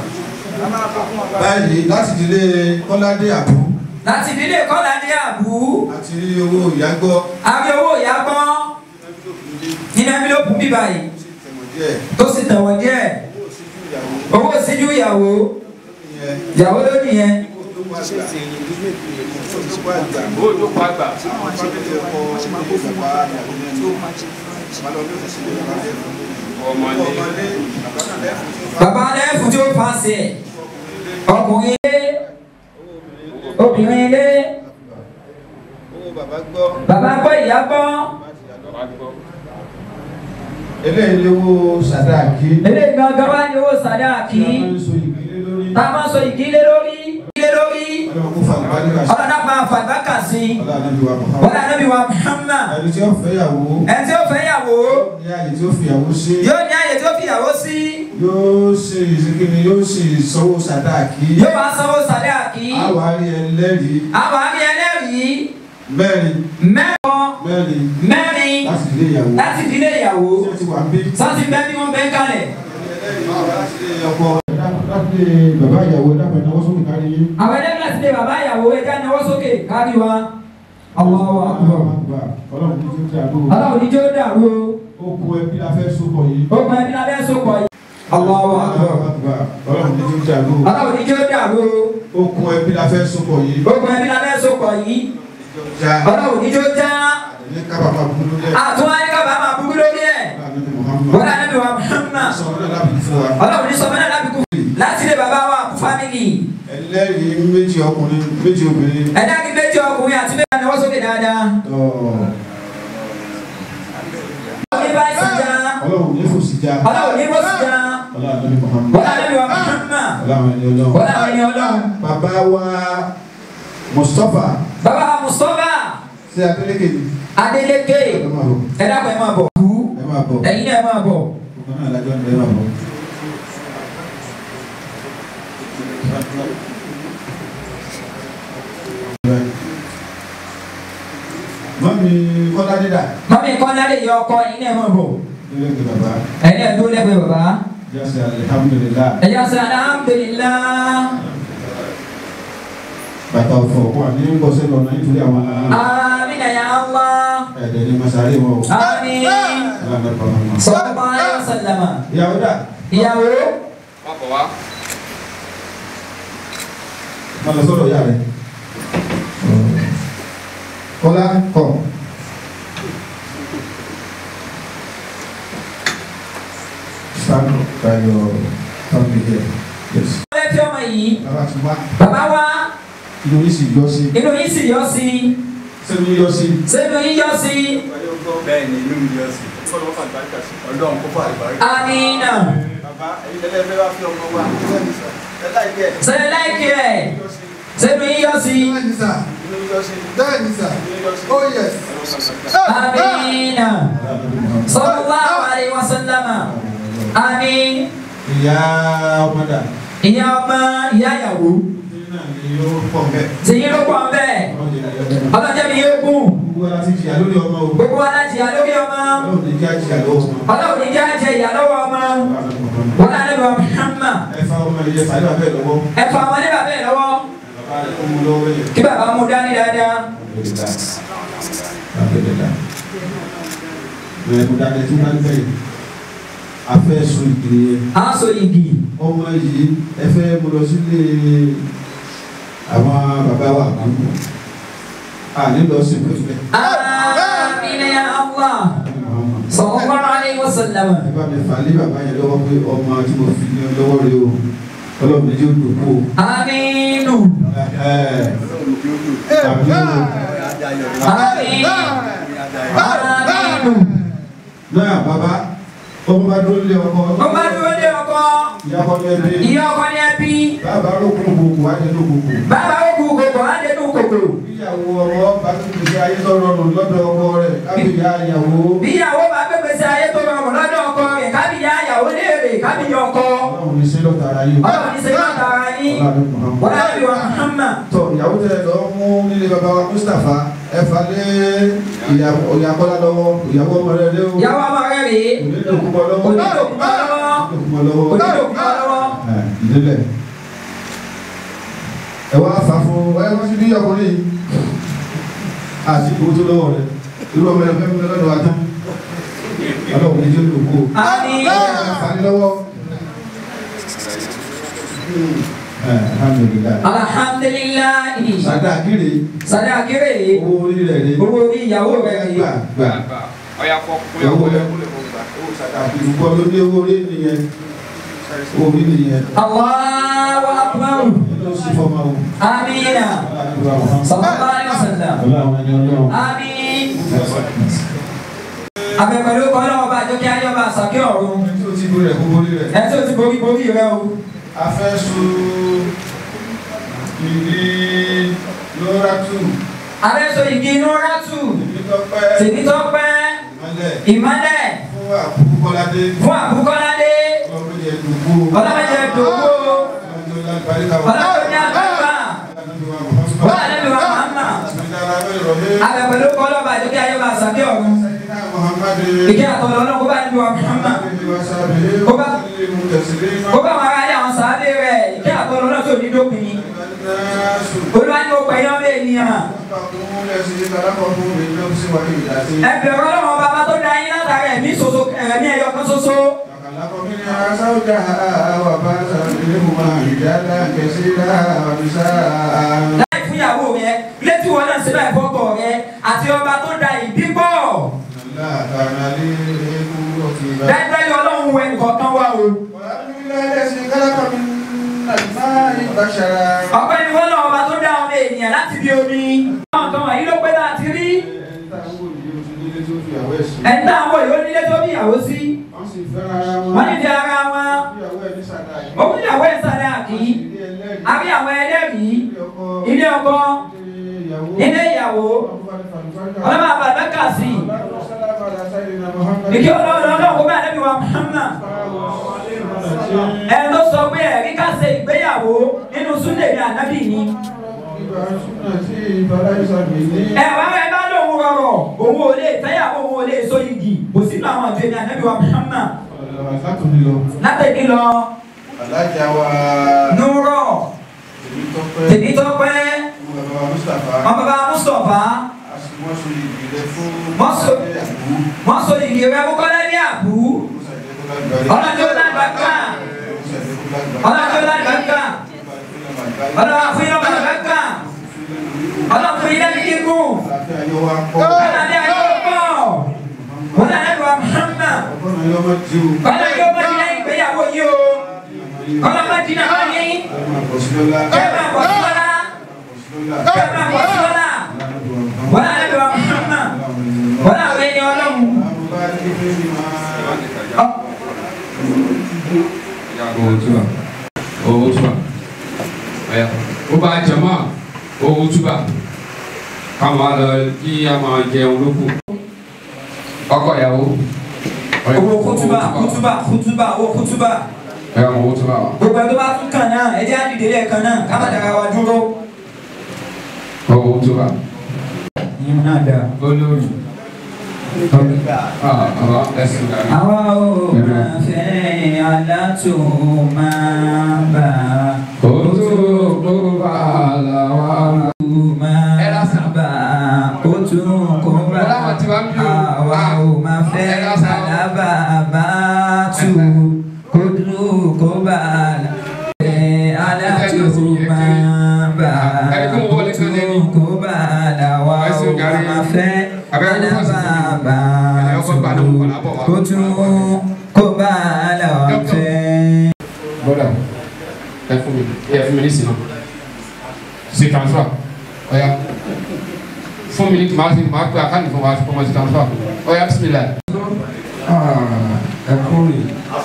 báyìí láti ìdílé kọ́ládé àbú láti ìdílé kọ́lá ní àbú àti owó ìyàgbọ́ àbí owó ìyá gbọ́n nínú ẹbílòpù bíbá yìí tẹ̀wọ̀n díẹ̀ tó sì tẹ̀wọ̀n díẹ̀ owó owó síjú ìyàwó ìsíjú ìyàwó yẹn ìyàwó ló nìyẹn Olùkọ́ àgbà. Ọmọdé. bàbá lẹ́fù tí ó fa sí ẹ̀ ọkùnrin ilé obìnrin ilé owó bàbá gbọ́ bàbá gbọ́ ìyá gbọ́ eléyìí lówó sàdáàkì eléyìí gangan wá ní owó sàdáàkì tí a máa ń so ìgbélé lórí tá a máa sọ ìdílé lórí ìdílé lórí ọlọ́run kó fa àlùbáríkà sí ọlọ́dà máa fà bákà sí ọlọ́run ànábì wa Muhammad. wọ́n lànà bí wa Muhammad ẹni tí ó fẹ́ yàwó ẹni tí ó fẹ́ yàwó ní àyè tí ó fi yàwó sí yóò ní àyè tí ó fi yàwó sí yóò ṣe ìsìnkiri yóò ṣe ìsanwó sàdáàkì yóò wá sanwó sàdáàkì àwọn àrí ẹlẹ́rìí àwọn àmì ẹlẹ́rìí mẹ́rin mẹ́kọ mẹ́rin mẹ́rin láti ilé ìyàwó láti ìdílé ìyàwó tí ó ti wà ń bí. sọ́ọ̀tì bẹ́ẹ̀ bí wọ́n bẹ́ẹ̀ kalẹ̀ ọkọ láti bàbá ìyàwó dábàá ìnáwó sókè kárí yín. àwọn ẹlẹ́rìí láti lé bàbá ìyàwó ẹja náwó sókè kárí wa Allahu Akbar ọlọ́run ní tí ó ti àdúró. aláwọ̀ níjó dàrú ó kú ẹbí la fẹ́ sopọ̀ yìí. o okùn ẹbí lábẹ́ sopọ̀ yìí Allahu Akbar ọlọ́run ní tí ó ti àdúró. aláwọ̀ níjó dàrú ó kú ẹbí la fẹ́ sopọ̀ yìí. okùn ẹbí lábẹ́ sopọ̀ yìí já aláwọ̀ níjó já ní kábàámà búburú lẹ̀. àtúwá ní kábàá máa búburú lórí ẹ̀ wọ́n lànà bí wa Muhammad sọ̀rọ̀ náà lábì fún wa. ọlọ́run ní sọmọ náà lábìkú láti lé bàbá wa fámìlì ẹlẹ́rìí méjì ọkùnrin méjì obìnrin. ẹ̀dá kí méjì ọkùnrin àti méjì náwó sókè dáadáa Tọ́ ọlọ́run ní báyìí sì já ọlọ́run ní fòsì já. ọlọ́run ní bọ́sì já ọlọ́run ní Muhammad. wọ́n lànà bí wa Muhammad ọlọ́run ẹni ọlọ́run. wọ́n làwọn ẹni ọlọ́run bàbá wa Mustapha bàbá wa Mustapha ṣe Adeleke ni. Adeleke ẹ máa bọ̀ ẹ̀dá kan ẹ̀ máa bọ̀ ẹ máa bọ̀ ẹ̀yin náà ẹ̀ máa bọ̀ ọkọ náà lájọ́ ẹ máa bọ̀. mọ́mí kọ́lá dídà mọ́mí kọ́lá lè yọ ọkọ ẹ̀yin náà ẹ̀ máa bọ̀ lórí ẹgbẹ́ bàbá ẹ̀yin náà dúró lẹ́gbẹ̀ẹ́ bàbá jásẹ̀ alihamudulilá ẹ̀yà sọ alhamdulillah bàtà ọ̀fọ̀ wà ní bọ́sẹ̀ lọ́nà nítorí àwọn aláàánú amina ya Allah ẹ̀ẹ́dẹ̀ ní masáré wọn o. amin aláàánú bàbá wọn. sallallahu alaihi wasallam ìyàwó dà ìyàwó Má bọ̀ wá. má lọ sọ́dọ̀ ìyá rẹ̀. kọ́lá kọ̀. stand by your family here. yes. ọlẹ́ tí ọmọ yìí bàbá ti wá bàbá wa inú yìí sì yọ sí inú yín sì yọ sí sẹ́nu yọ sí. sẹ́nu yín yọ sí Bẹ́ẹ̀ ni inú mi yọ sí. Ọlọ́run kó fà àlùbáríkà. amina bàbá ẹ̀yin lẹ́lẹ́fẹ́ wá fi ọmọ wa ẹ láìpẹ́ sẹ́nu láìkí ẹ̀ sẹ́nu yín yọ sí bẹ́ẹ̀ni sà bẹ́ẹ̀ni sà oh yes. amina sallallahu alaihi wasallam amin ìyá ọmọdà ìyá ọmọ ìyá ìyàwó náà ní yóò pọ̀ bẹ́ẹ̀. tìyín ló pọ̀ bẹ́ẹ̀ ọlọ́jọ́ mi yóò gùn gbogbo ara ti jìyà lórí ọmọ o. gbogbo wa láti yà lórí ọmọ ọlọ́run ní kí á jìyà lọ́wọ́ wọn. ọlọ́run ní jẹ́ àjẹ ìyá lọ́wọ́ ọmọ wọn náà lè wọ Muhammad ẹ fa ọmọ ìyẹn fàdé bàbá ẹ lọ́wọ́. ẹ fa ọmọdé bàbá ẹ lọ́wọ́ bàbá rẹ̀ kó mú lọ́wọ́ yẹn. kí bàbá mú dání dáadáa Bẹ̀rẹ̀ kó dáadé tí wọ́n bẹ̀rẹ̀ afẹ́ sun ìgbìrì yẹn. à ń so igi ọmọ yìí ẹ fẹ́ mo lọ sílé àwọn bàbá wa kan. a nílò sí pẹ̀lú amina ya Allah sallallahu alaihi wasallam ẹ bá mi fà lé bàbá yẹn lọ́wọ́ pé ọmọ tí mo fi ní lọ́wọ́ rẹ o ọlọ́run ní yóò dùn kú o. aminu Ẹ ẹ àbí o. amin aminu náà bàbá ọmọ bá dúró lé ọkọ ó bá dúró dé ọkọ ìyá kọ́ ní ẹbí ìyá ọkọ ní ẹbí bàbá ló kún gbogbo wá nínú gbogbo. bàbá ó kú kòkò á dénú kòkò ìyàwó ọmọ bá tún gbèsè ayé tó rọrùn lọ́dọ̀ ọkọ rẹ̀ kábíyá ìyàwó. bí ìyàwó bá gbégbé sí ayé tó rọrùn lọ́dọ̀ ọkọ rẹ̀ kábíyá ìyàwó léèrè kábíyá ọkọ ọlọ́run ní sílọ̀ tààrà yìí. ọlọ́run ní sẹ́yìn àtàrà yín ọlọ́run Muhammad. wọ́n á bí wa Muhammad tọ ìyàwó tẹ lọ mú nílé bàbá wa Mustapha ẹ fà lé ìyàwó ìyàkọ́lá lọ́wọ́ ìyàwó ọmọ rẹ lé o. ìyàwó ọmọ rẹ̀ rèé onídòkúmọ lọ́wọ́. onídòkúmọ lọ́wọ́ onídòkúmọ lọ́wọ́. onídòkúmọ lọ́wọ́ ẹ ìdílé. ẹ wá fà fún ẹ wọ́n ti bí ọkùnrin yìí. àti owó tó lọ́wọ́ rẹ irú ọmọ ẹ fẹ́ mi lọ́dọ̀ wa tán. ọlọ́run ní jẹ́ olùkó. àmín fà ní lọ́wọ́. ẹ alhamdulilayi. alhamdulilayi sàdáàkiri sadaki rèé owó orí rẹ̀ ni. owó orí ìyàwó rẹ̀ rèé gbà gbà. ọ̀yà kọ́ kúlẹ̀ owó kúlẹ̀ rẹ̀ kúlẹ̀ kó gbà. àbùkù ló ní owó orí nìyẹn owó orí nìyẹn Allahu akbar ló sì fọmọ o. amina sallallahu alaihi wasallam ọlọ́run ẹni ọlọ́run. àmín abẹ́pẹ̀lú kọ́lọ́ ọba àjọkẹ́ ayé ọba àsàkí ọ̀run tí o ti borí rẹ̀ kó borí rẹ̀. ẹ tí o ti borí borí rẹ o a fẹ́ so ìdí lóra tù abẹ́sọ igi inú rátù nítọ́pẹ́ tèmítọ́pẹ́ ìmọ̀lẹ̀ ìmọ́lẹ̀ fún àbúkú kọ́ládé fún àbúkọ́ládé ọlọ́mọdé ẹ̀dùnkú ọlọ́mọdé dògbò ọlọ́mọdé lágbàríkà wà. ọlọ́mọdé àgbàgbà wọ́n àlẹ́ mi wà màmá abẹ́pẹ̀lú kọ́lọ́ ọba àjọkẹ́ ayé ọba àsàkí ọ̀run ìkẹ́ àtọ̀lọ́ ọlọ́run kó bá níbi wà màmá kó bá wọn aráyé àwọn sàádé rẹ̀ ìkẹ́ àtọ̀lọ́ ọlọ́run tó ní dópin olúwa ní o pẹ̀yọ́ bẹ́ẹ̀ ènìyàn ẹbẹ̀rẹ̀ ọlọ́run ọba bá tó dá yín látara ẹ̀mí ṣoṣo ẹ̀mí ẹ̀yọ kan ṣoṣo láì fún ìyàwó rẹ létí wọn náà síbẹ̀ fọ́kọ̀ rẹ àti ọba tó da ìbí pọ̀ dájúdájú ọlọ́run wẹ nǹkan wá o ọpẹ́ ni wọ́n lọ́wọ́ ọba tó dá ọmọ ènìyàn láti bí omi àwọn kan wọ̀nyí ló pé láti rí ẹni tá à ń wò yìí ó nílé tó bí ìyàwó sí wọ́n ní ti ara wọn òun ìyàwó ẹ̀ sáré àkì àbí àwọn ẹlẹ́rìí ilé ọkọ ilé ìyàwó ọlọ́mọ àbàdàn kà sí ìkí ọlọ́run ọlọ́run kó bá ẹ̀rẹ́bí wa Muhammad ẹ ló sọ pé ẹ̀rí ká ṣe ìgbéyàwó nínú súnlẹ̀ ní ànábì ni ẹ wá ẹ bá lóun rọrọ òun ò lè fẹ́yàwó òun ò lè so igi kò sínú àwọn àjọ ní ànábì wa Muhammad látẹ̀kí lọ Alájà wa nùrọ̀ Tèmítọ́pẹ́ tèmítọ́pẹ́ bàbá wa Mustapha wọn bàbá Mustapha wọ́n so ìgbìlẹ̀ fún Wọ́n so- àbú wọn so igi rẹ kó kọ́lé ní àbú ọlọ́jọ́ lágbàgbà ọlọ́jọ́ lágbàgbà ọlọ́wà fún yín lọ́kọ̀ lágbàgbà ọlọ́wà fún yín lẹ́nu kíkún ọlọ́dẹ ayé pọ̀ wọn náà lẹ́nu wa Muhammad kọ́lá yóò bá ti lẹ́yìn ìgbéyàwó yìí o kọ́lá bá ti náà yín kẹ́ máa bọ̀ sí lọ́la kẹ́ máa bọ̀ sí lọ́la wọn náà lẹ́nu wa Muhammad wọn náà wẹ́ ní ọlọ́run. owó túbà owó túbà ọ̀yà ó bá jẹ̀mọ́ owó túbà káwọn lọ kí a máa jẹun lókù ọkọ ìyàwó ọ̀yà, owó kútúbà kútúbà kútúbà owó kútúbà ọ̀yà owó túbà wa. gbogbo ẹgbẹ́ bá tún kàn náà ẹ jẹ́ àdìdè lẹ́ẹ̀kan náà ká má dára wa dúró òtúbà ìyẹn náà dà. olórí àbá ẹsìn dàrí. àwa ò máa fẹ́ alátò máa bà á. òtún kó bá làwa. máa bà á. ó tún kó bá Ọlá wọn ti wá bí o. àwa ò máa fẹ́ Ẹ lọ sá. alábà bá tù kó dúró kó bá a là. Ẹ alátò máa bà á. Ẹni kó wọlé kan lẹ́ni. ó tún kó bá a là wá Ẹ sì ò gàrí. máa fẹ́ Abẹ́rẹ́ kó fọ́ sí alábà i. bá Ẹ ọkọ̀ gbà ló ń kọ̀ lábọ̀ wá. kó tún kó bá a là wá Dọ́kítọ̀. fẹ́. bọ́dà ẹ fún mi ẹ fún mi ní sinú sí transfer ọ̀ya fún mi ní tí màá sí màá pé àkáǹtì fún wa fún ọmọ sí transfer ọ̀ya bisimilayi. ẹ kú rè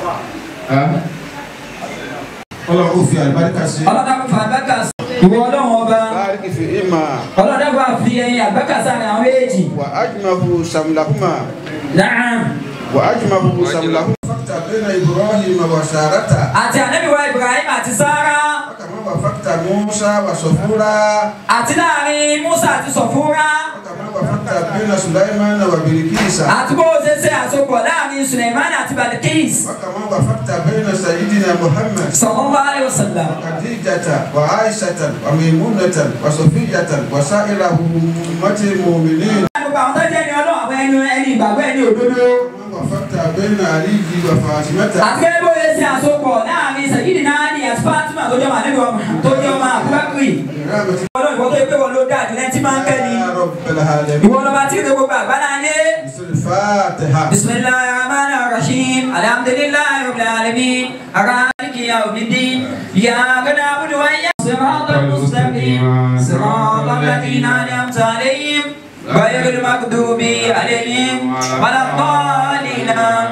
ọlọ́run ó fi àlùbáríkà sí. ọlọ́dà kò fà àgbàkà sí. ìwọ ọlọ́run ọba báríkì fi ìmà ọlọ́dà kò fi ẹyin àgbàkà sára àwọn méjì. wà ájùmọ̀hu sàmùlàhùmà Naam. wà ájùmọ̀hu sàmùlàhùmà. fakta bẹ́ẹ̀na ibrahim wa sarata. àti ànábìwá Ibrahim àti Sárà kàmá wa fakta musa wa sọfúra. àti láàrin Musa àti Sọ̀fúnra kàmá wa fakta bẹ́ẹ̀na sulaiman wa birikisa. àti bó o ṣe ṣe àsopọ̀ láàrin Suleiman àti Balikis kàmá wa fakta bẹ́ẹ̀na sayidina muhammad. sallallahu alaihi wasallam. خديجة وعائشة وميمونة وصفية وسائر أمة المؤمنين gbogbo àwọn tó jẹ́ ẹni ọlọ́run àwọn ẹni ẹni ìgbàgbọ́ ẹni òdodo. وفقت بين علي وفاطمة àti kẹ́kẹ́ bó o ṣe ṣe àsopọ̀ láàrin Sayyidina Ali àti Fatima tó jẹ́ ọmọ ànábì wa Muhammad tó jẹ́ ọmọ Abubakar. برحمتك ọlọ́run ìwọ tó yẹ pé wọn ló dáa jù lẹ́ni tí máa ń kẹ́ ni. يا رب العالمين ìwọ lọ́ba tí ìwé gbogbo àgbálá yé. بسم الفاتحة بسم الله الرحمن الرحيم الحمد لله رب العالمين الرحمن يوم الدين إياك نعبد وإياك صراط المستقيم صراط الذين أنعمت عليهم غير المغضوب عليهم ولا الضالين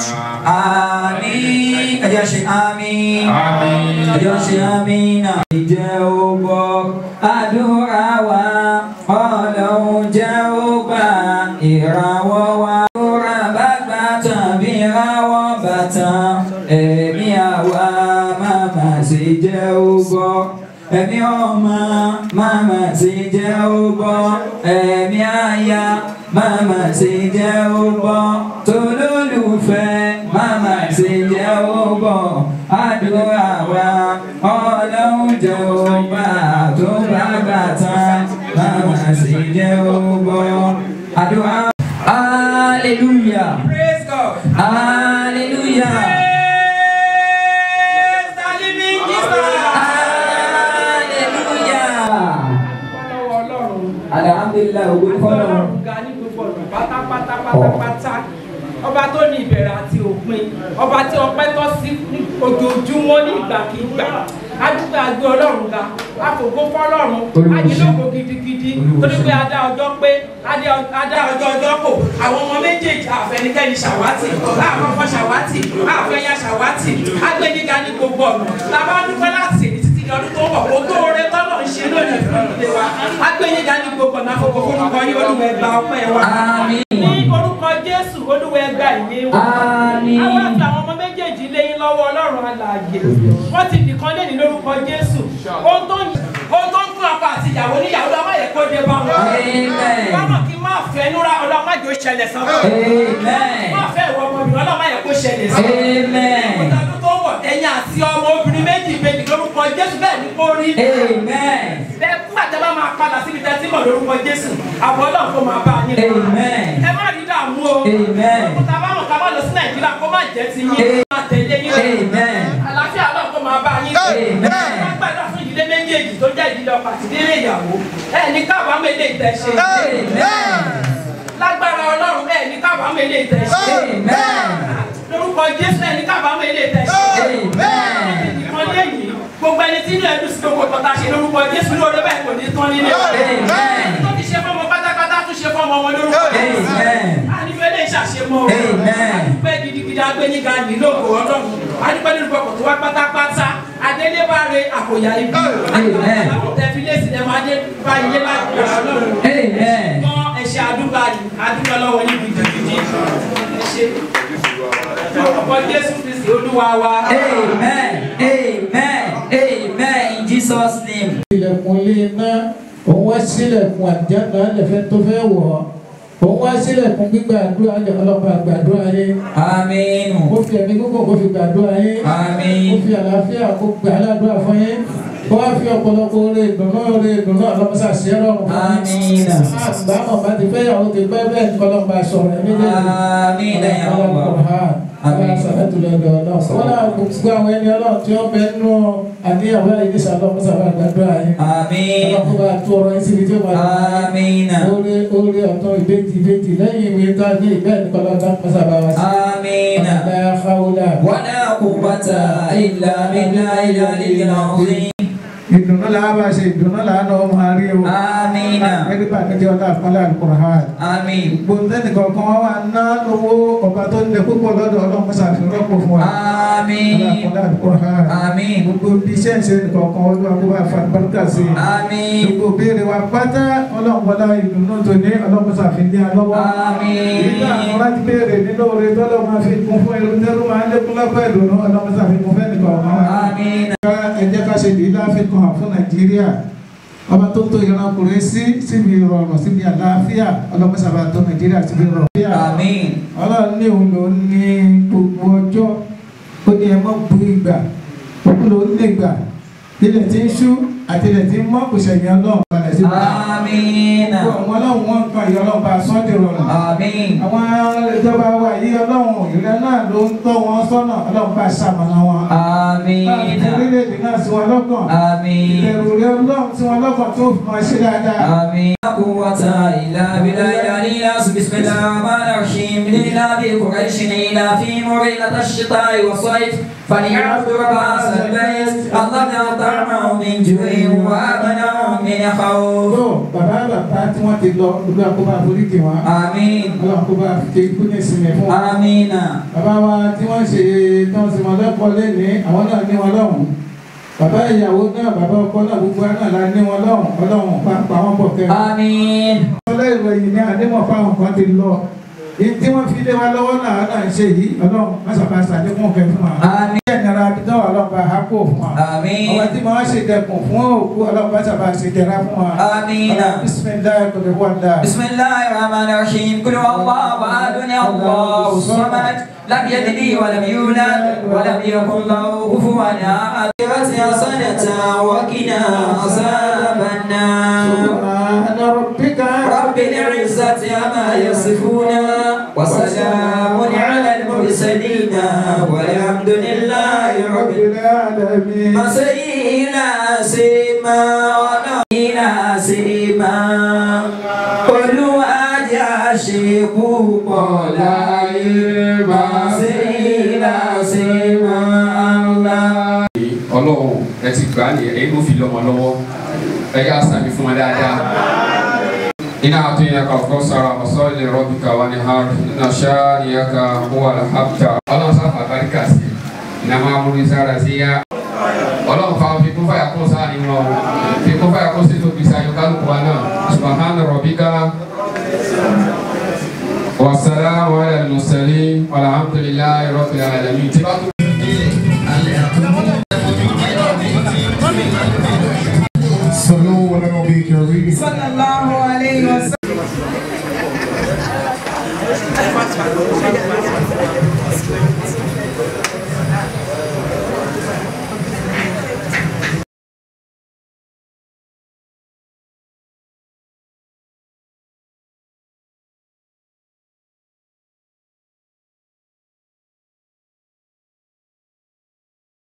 آمين يا شيخ آمين Àmín. يا شيخ آمين jẹ́ ó gbọ́ àdúrà wa ọlọ́run jẹ́ ó gbà ìràwọ̀ wa. àdúrà bá gbà tán bí ìràwọ̀ bá tán ẹ̀mí àwa màmá sì jẹ́ ó gbọ́. Ẹ̀mí ọmọ màmá sì jẹ́ ó gbọ́. Ẹ̀mí aya màmá sì jẹ́ ó gbọ́. Tolólùfẹ́ màmá sì jẹ́ ó gbọ́. Àdúrà wa ọlọ́run jẹ́ ó gbà tó bá gbà tán màmá sì jẹ́ ó gbọ́. Àdúrà hallelujah Praise God. hallelujah. Praise the living Jesus. Alhamdulillah, ògo ni fọ́lọ́run. Ọlọ́run ga ní gbogbo ọ̀nà pátápátá pátápátá. Ọba tó ní ìbẹ̀rẹ̀ àti òpin. Ọba tí ọpẹ́ tọ́ sí ní ojoojúmọ́ ní ìgbàkigbà. Adúgbò àgbẹ̀ Ọlọ́run ga. Àfògbó fọ́lọ́run. Ajílógo gidigidi. Torí pé adá ọjọ́ pé adé adá ọjọ́ ọjọ́ kò. Àwọn ọmọ méjèèjì àfẹnikẹ́ni ṣàwátì. Láàkọ́kọ́ ṣàwátì. Àfẹ́yà ṣàwátì. Agbẹ́niga ní gbogbo ọ̀nà. Tàbá dúpẹ́ láti èyí títí di ọdún tó ń bọ̀. Kò tó oore tọ́lọ̀ ń ṣe lónìí fún ìdílé wa. Agbẹ́niga ní gbogbo ọ̀nà àfọwọ́ forúkọ yín olúwa ẹgbà ọpẹ́ wa. Àmín. Ní orúkọ Jésù olúwa ẹgbà ìyè wa. Àmín. Àwọn àti àwọn ọmọ méjèèjì lé yín lọ́wọ́ Ọlọ́run alààyè. Wọ́n ti nìkan lé ní lórúkọ Jésù. Ohun tó ń ohun tó ń fún ọkọ àti ìyàwó níyàwó lọ́wọ́ yẹ kó dé bá wọn. Amen. Báwọn kí n máa fẹ́ núra ọlọ́mọ àjò ṣẹlẹ̀ sọ́kọ̀. Amen. Máa fẹ́ ìwọ ọmọbìnrin ọlọ́mọ yẹ kó ṣẹlẹ̀ sọ́kọ̀. Amen. Ọdún tó wọ̀ ẹ̀yìn àti ọmọ obìnrin méjì méjì lórúkọ Jésù bẹ́ẹ̀ ni kó rí. Amen. Bẹ́ẹ̀ fún àtẹ́bá máa padà síbi tẹ́tí mọ̀ lórúkọ Jésù. Àbọ̀ Ọlọ́run kó máa bá yín. Amen. Ẹ má rí dààmú o. Amen. Òkúta bá mọ̀ ká má lọ sí Nàìjíríà kó má jẹ́ ti yín. Má tẹ̀lé yín. Amen. Àlàáfíà Ọlọ́run kó máa bá yín. Amen. Wọ́n gbàdúrà fún ìdílé méjèèjì tó jẹ́ ìdílé ọkọ àti ìdílé ìyàwó. Ẹ ní kábàámọ̀ ilé ìtẹ̀ṣe. Amen. Lágbára Ọlọ́run ẹ ní kábàámọ̀ ilé ìtẹ̀ṣe. Amen. Lórúkọ Jésù ẹ ní kábàámọ̀ ilé ìtẹ̀ṣe. Amen. Ìkan léyìí gbogbo ẹni tí inú ẹdùn sí gbogbo tọ́ta ṣe lórúkọ Jésù lóore bẹ́ẹ̀ kò ní tán nílé. Amen. Tó ti ṣe fọ́mọ pátápátá tún ṣe fọ́mọ wọn lórúkọ Jésù. Amen. Ànífẹ́ lè ṣàṣemọ́ o. Amen. Adúpẹ́ gidigidi agbẹ́niga nílò òkò ọlọ́run. Adúpẹ́ nínú gbọ̀kọ̀ tó wá pátápátá. Adélébáre àkòyà ibi. Amen. Tẹ̀fílẹ̀ sí ẹ̀mọ́ Adébá ilé láti ọlọ́run. Amen. Gan ẹ̀ṣẹ̀ àdúgbà yìí, àdúgbà lọ́wọ́ yìí gidigidi. Ẹ ṣe. Lórúkọ Jésù Kristi Olúwa wa. Amen. Amen. Amen. In Jesus' name. ilẹ̀kùn ilé iná òun wá sílẹ̀kùn àjànà lẹ́fẹ́ tó fẹ́ wọ̀ ọ́ òun wá sílẹ̀kùn gbígbàdúrà lẹ́ ọlọ́ba gbàdúrà yín Aminu. ó fi ẹ̀mí gbogbo kó fi gbàdúrà yín ó Amin. fi àlàáfíà kó gbà aládùúrà fún yín ó wá fi ọ̀pọ̀lọpọ̀ oore ìdùnnú oore ìdùnnú ọlọ́mọsá sí ẹ̀rọ ọ̀run fún yín. Amina. àgbàmọ̀ bá ti fẹ́yàwó ti pẹ́ bẹ́ẹ̀ ní kọ́lọ́mbà sọ̀rọ̀ ẹ̀ méjèèjì. Amina ya Allah. Àmín. Sàlẹ́tù lọ́dọ̀ ọlọ́run. Wọ́n náà gbogbo àwọn ẹni ọlọ́run tí ó bẹ nínú àníyàwó àyíké sàlọ́ mọ́sàbà àgbàdúrà yín. Amin. Ọlọ́run kó bá tú ọ̀rọ̀ yín síbi tí ó máa lọ. Amina. Oore oore ọ̀tọ̀ ìbejì ìbejì lẹ́yìn ìwé tá a ní ìbẹ́ẹ̀ ní kọ́lọ́dá mọ́sàbà wá sí. Amina. La hawla. ولا قوة إلا بالله العلي العظيم Ìdùnnú làá bá ṣe ìdùnnú làá náà máa rí o. Amina. Ẹgbẹ́ bá mi jẹ́ ọlá àpọ́nlé Al-Qur'an. Amin. Gbogbo ẹnìkan kan wá wá ná lówó ọba tó ń lẹ púpọ̀ lọ́dọ̀ ọlọ́run mọ́sàfin rọ́pò fún wa. Amin. Ọlá àpọ́nlé Al-Qur'an. Amin. gbogbo bí iṣẹ́ ìṣe nìkan kan olúwa kó bá fa àlùbáríkà sí i. Amin. gbogbo béèrè wa pátá ọlọ́run wọlá ìdùnnú tó ní ọlọ́run ṣàfihàn lọ́wọ́. Amin. nígbà àwọn láti béèrè nínú oore tọ́lọ́ máa fi kún fún ẹrú tẹ́rú máa ń lékún lọ́pọ̀ ìdùnnú ọlọ́run ṣàfihàn fẹ́ nìkan ọ̀kan wa. Amin. ẹ jẹ́ ká ṣe ìdí láfikún hàn fún nàìjíríà ọba tó tó ìrankùnrin sí síbi ìrọ̀rùn síbi àlàáfíà ọlọ́run ṣàfihàn tó nàìjíríà síbi ìrọ̀rùn. Amin. ọlọ́run ní òun ló ní gbogbo ọjọ́ ó ní ẹ mọ́ bu ìgbà òun ló ní ìgbà ilẹ̀ tí ń ṣú àti ilẹ̀ tí ń mọ́ kò ṣẹ̀yìn ọlọ́run balẹ̀ sí i. Amin. àwọn ọlọ́run wọn ń kan ìyá ọlọ́run bá a sọ́ di rọrùn. Amin. àwọn ìjọba wa yìí ọlọ́run ìrẹ́ náà ló ń tọ́ wọn sọ́nà ọlọ́run bá a ṣàmọ̀nà wọn. Amin. láti orílẹ̀-èdè náà sí wọn lọ́kàn. Amin. ìbẹ̀rù rẹ ọlọ́run sí wọn lọ́kàn tó fi máa ṣe dáadáa. آمين لا قوة إلا بالله العلي العظيم بسم الله الرحمن الرحيم لله في قريش إلى في مريلة الشتاء والصيف فليعبدوا رب هذا البيت الذي أطعمهم من جوع وآمنهم من خوف tó bàbá bàbá tí wọ́n ti lọ olúwa kó bá foríjì wọn. آمين ọlọ́run kó bá fi ikú ní ìsinmi fún wọn. آمين bàbá wa tí wọ́n ṣe tán sí wọn lẹ́kọ̀ọ́ lẹ́ni àwọn náà ní wọn lọ́hùn bàbá ìyàwó náà bàbá ọkọ náà gbogbo wa náà la ní wọn lọ́hùn ọlọ́hùn pàápàá wọn bọ̀ kẹ́. آمين ọlọ́ ìròyìn ní àdémọ̀ fáwọn kan ti lọ èyí tí wọ́n fi lé wa lọ́wọ́ náà náà ń ṣe yìí ọlọ́run mọ́sàbáṣà ní fún ọ̀kẹ́ fún wa. آمين ní ẹ̀nara abidjan ọlọ́run bá a kó fún wa. آمين ọba tí màá ṣe dẹkùn fún òkú ọlọ́run mọ́sàbáṣà ṣe jẹra fún wa. آمين ọlọ́run bisimilayi kò lè wọ́n dà. بسم الله الرحمن الرحيم قل هو الله احد الله الصمد لم يلد ولم يولد ولم يكن له كفوا احد حسنة وقنا عذاب النار سبحان ربك رب العزة عما يصفون وسلام على المرسلين والحمد لله رب العالمين. Masayila sema ọlọ́yìnlá sema olùwàjà ṣe púpọ̀ láyé Masayila sema Allah. ọlọ́run ẹ ti gbà á ní ẹ̀yin ló fi lọ́mọ lọ́wọ́ ẹ yá sàmì fún wọn dáadáa. iná àtúnyẹ kọ̀ọ̀kan sara ọ̀sọ́ọ̀lì rọ́bìkà wà ní har iná ṣáàníyàká wà láhàbìtà ọlọ́run sáfà àbáríkà sí iná máa múlí sára sí yá. ọlọ́run fa fi kún fàyà kún sáà nínú ọ̀hún fi kún fàyà kún sí tóbi sáyọ kálukú wa náà subahana rọ̀bìkà wasalaamu ala al-mursalin walhamdulilayi rabbil alamin. tí bá tó صلوا على النبي الكريم صلى الله عليه وسلم. Thank you.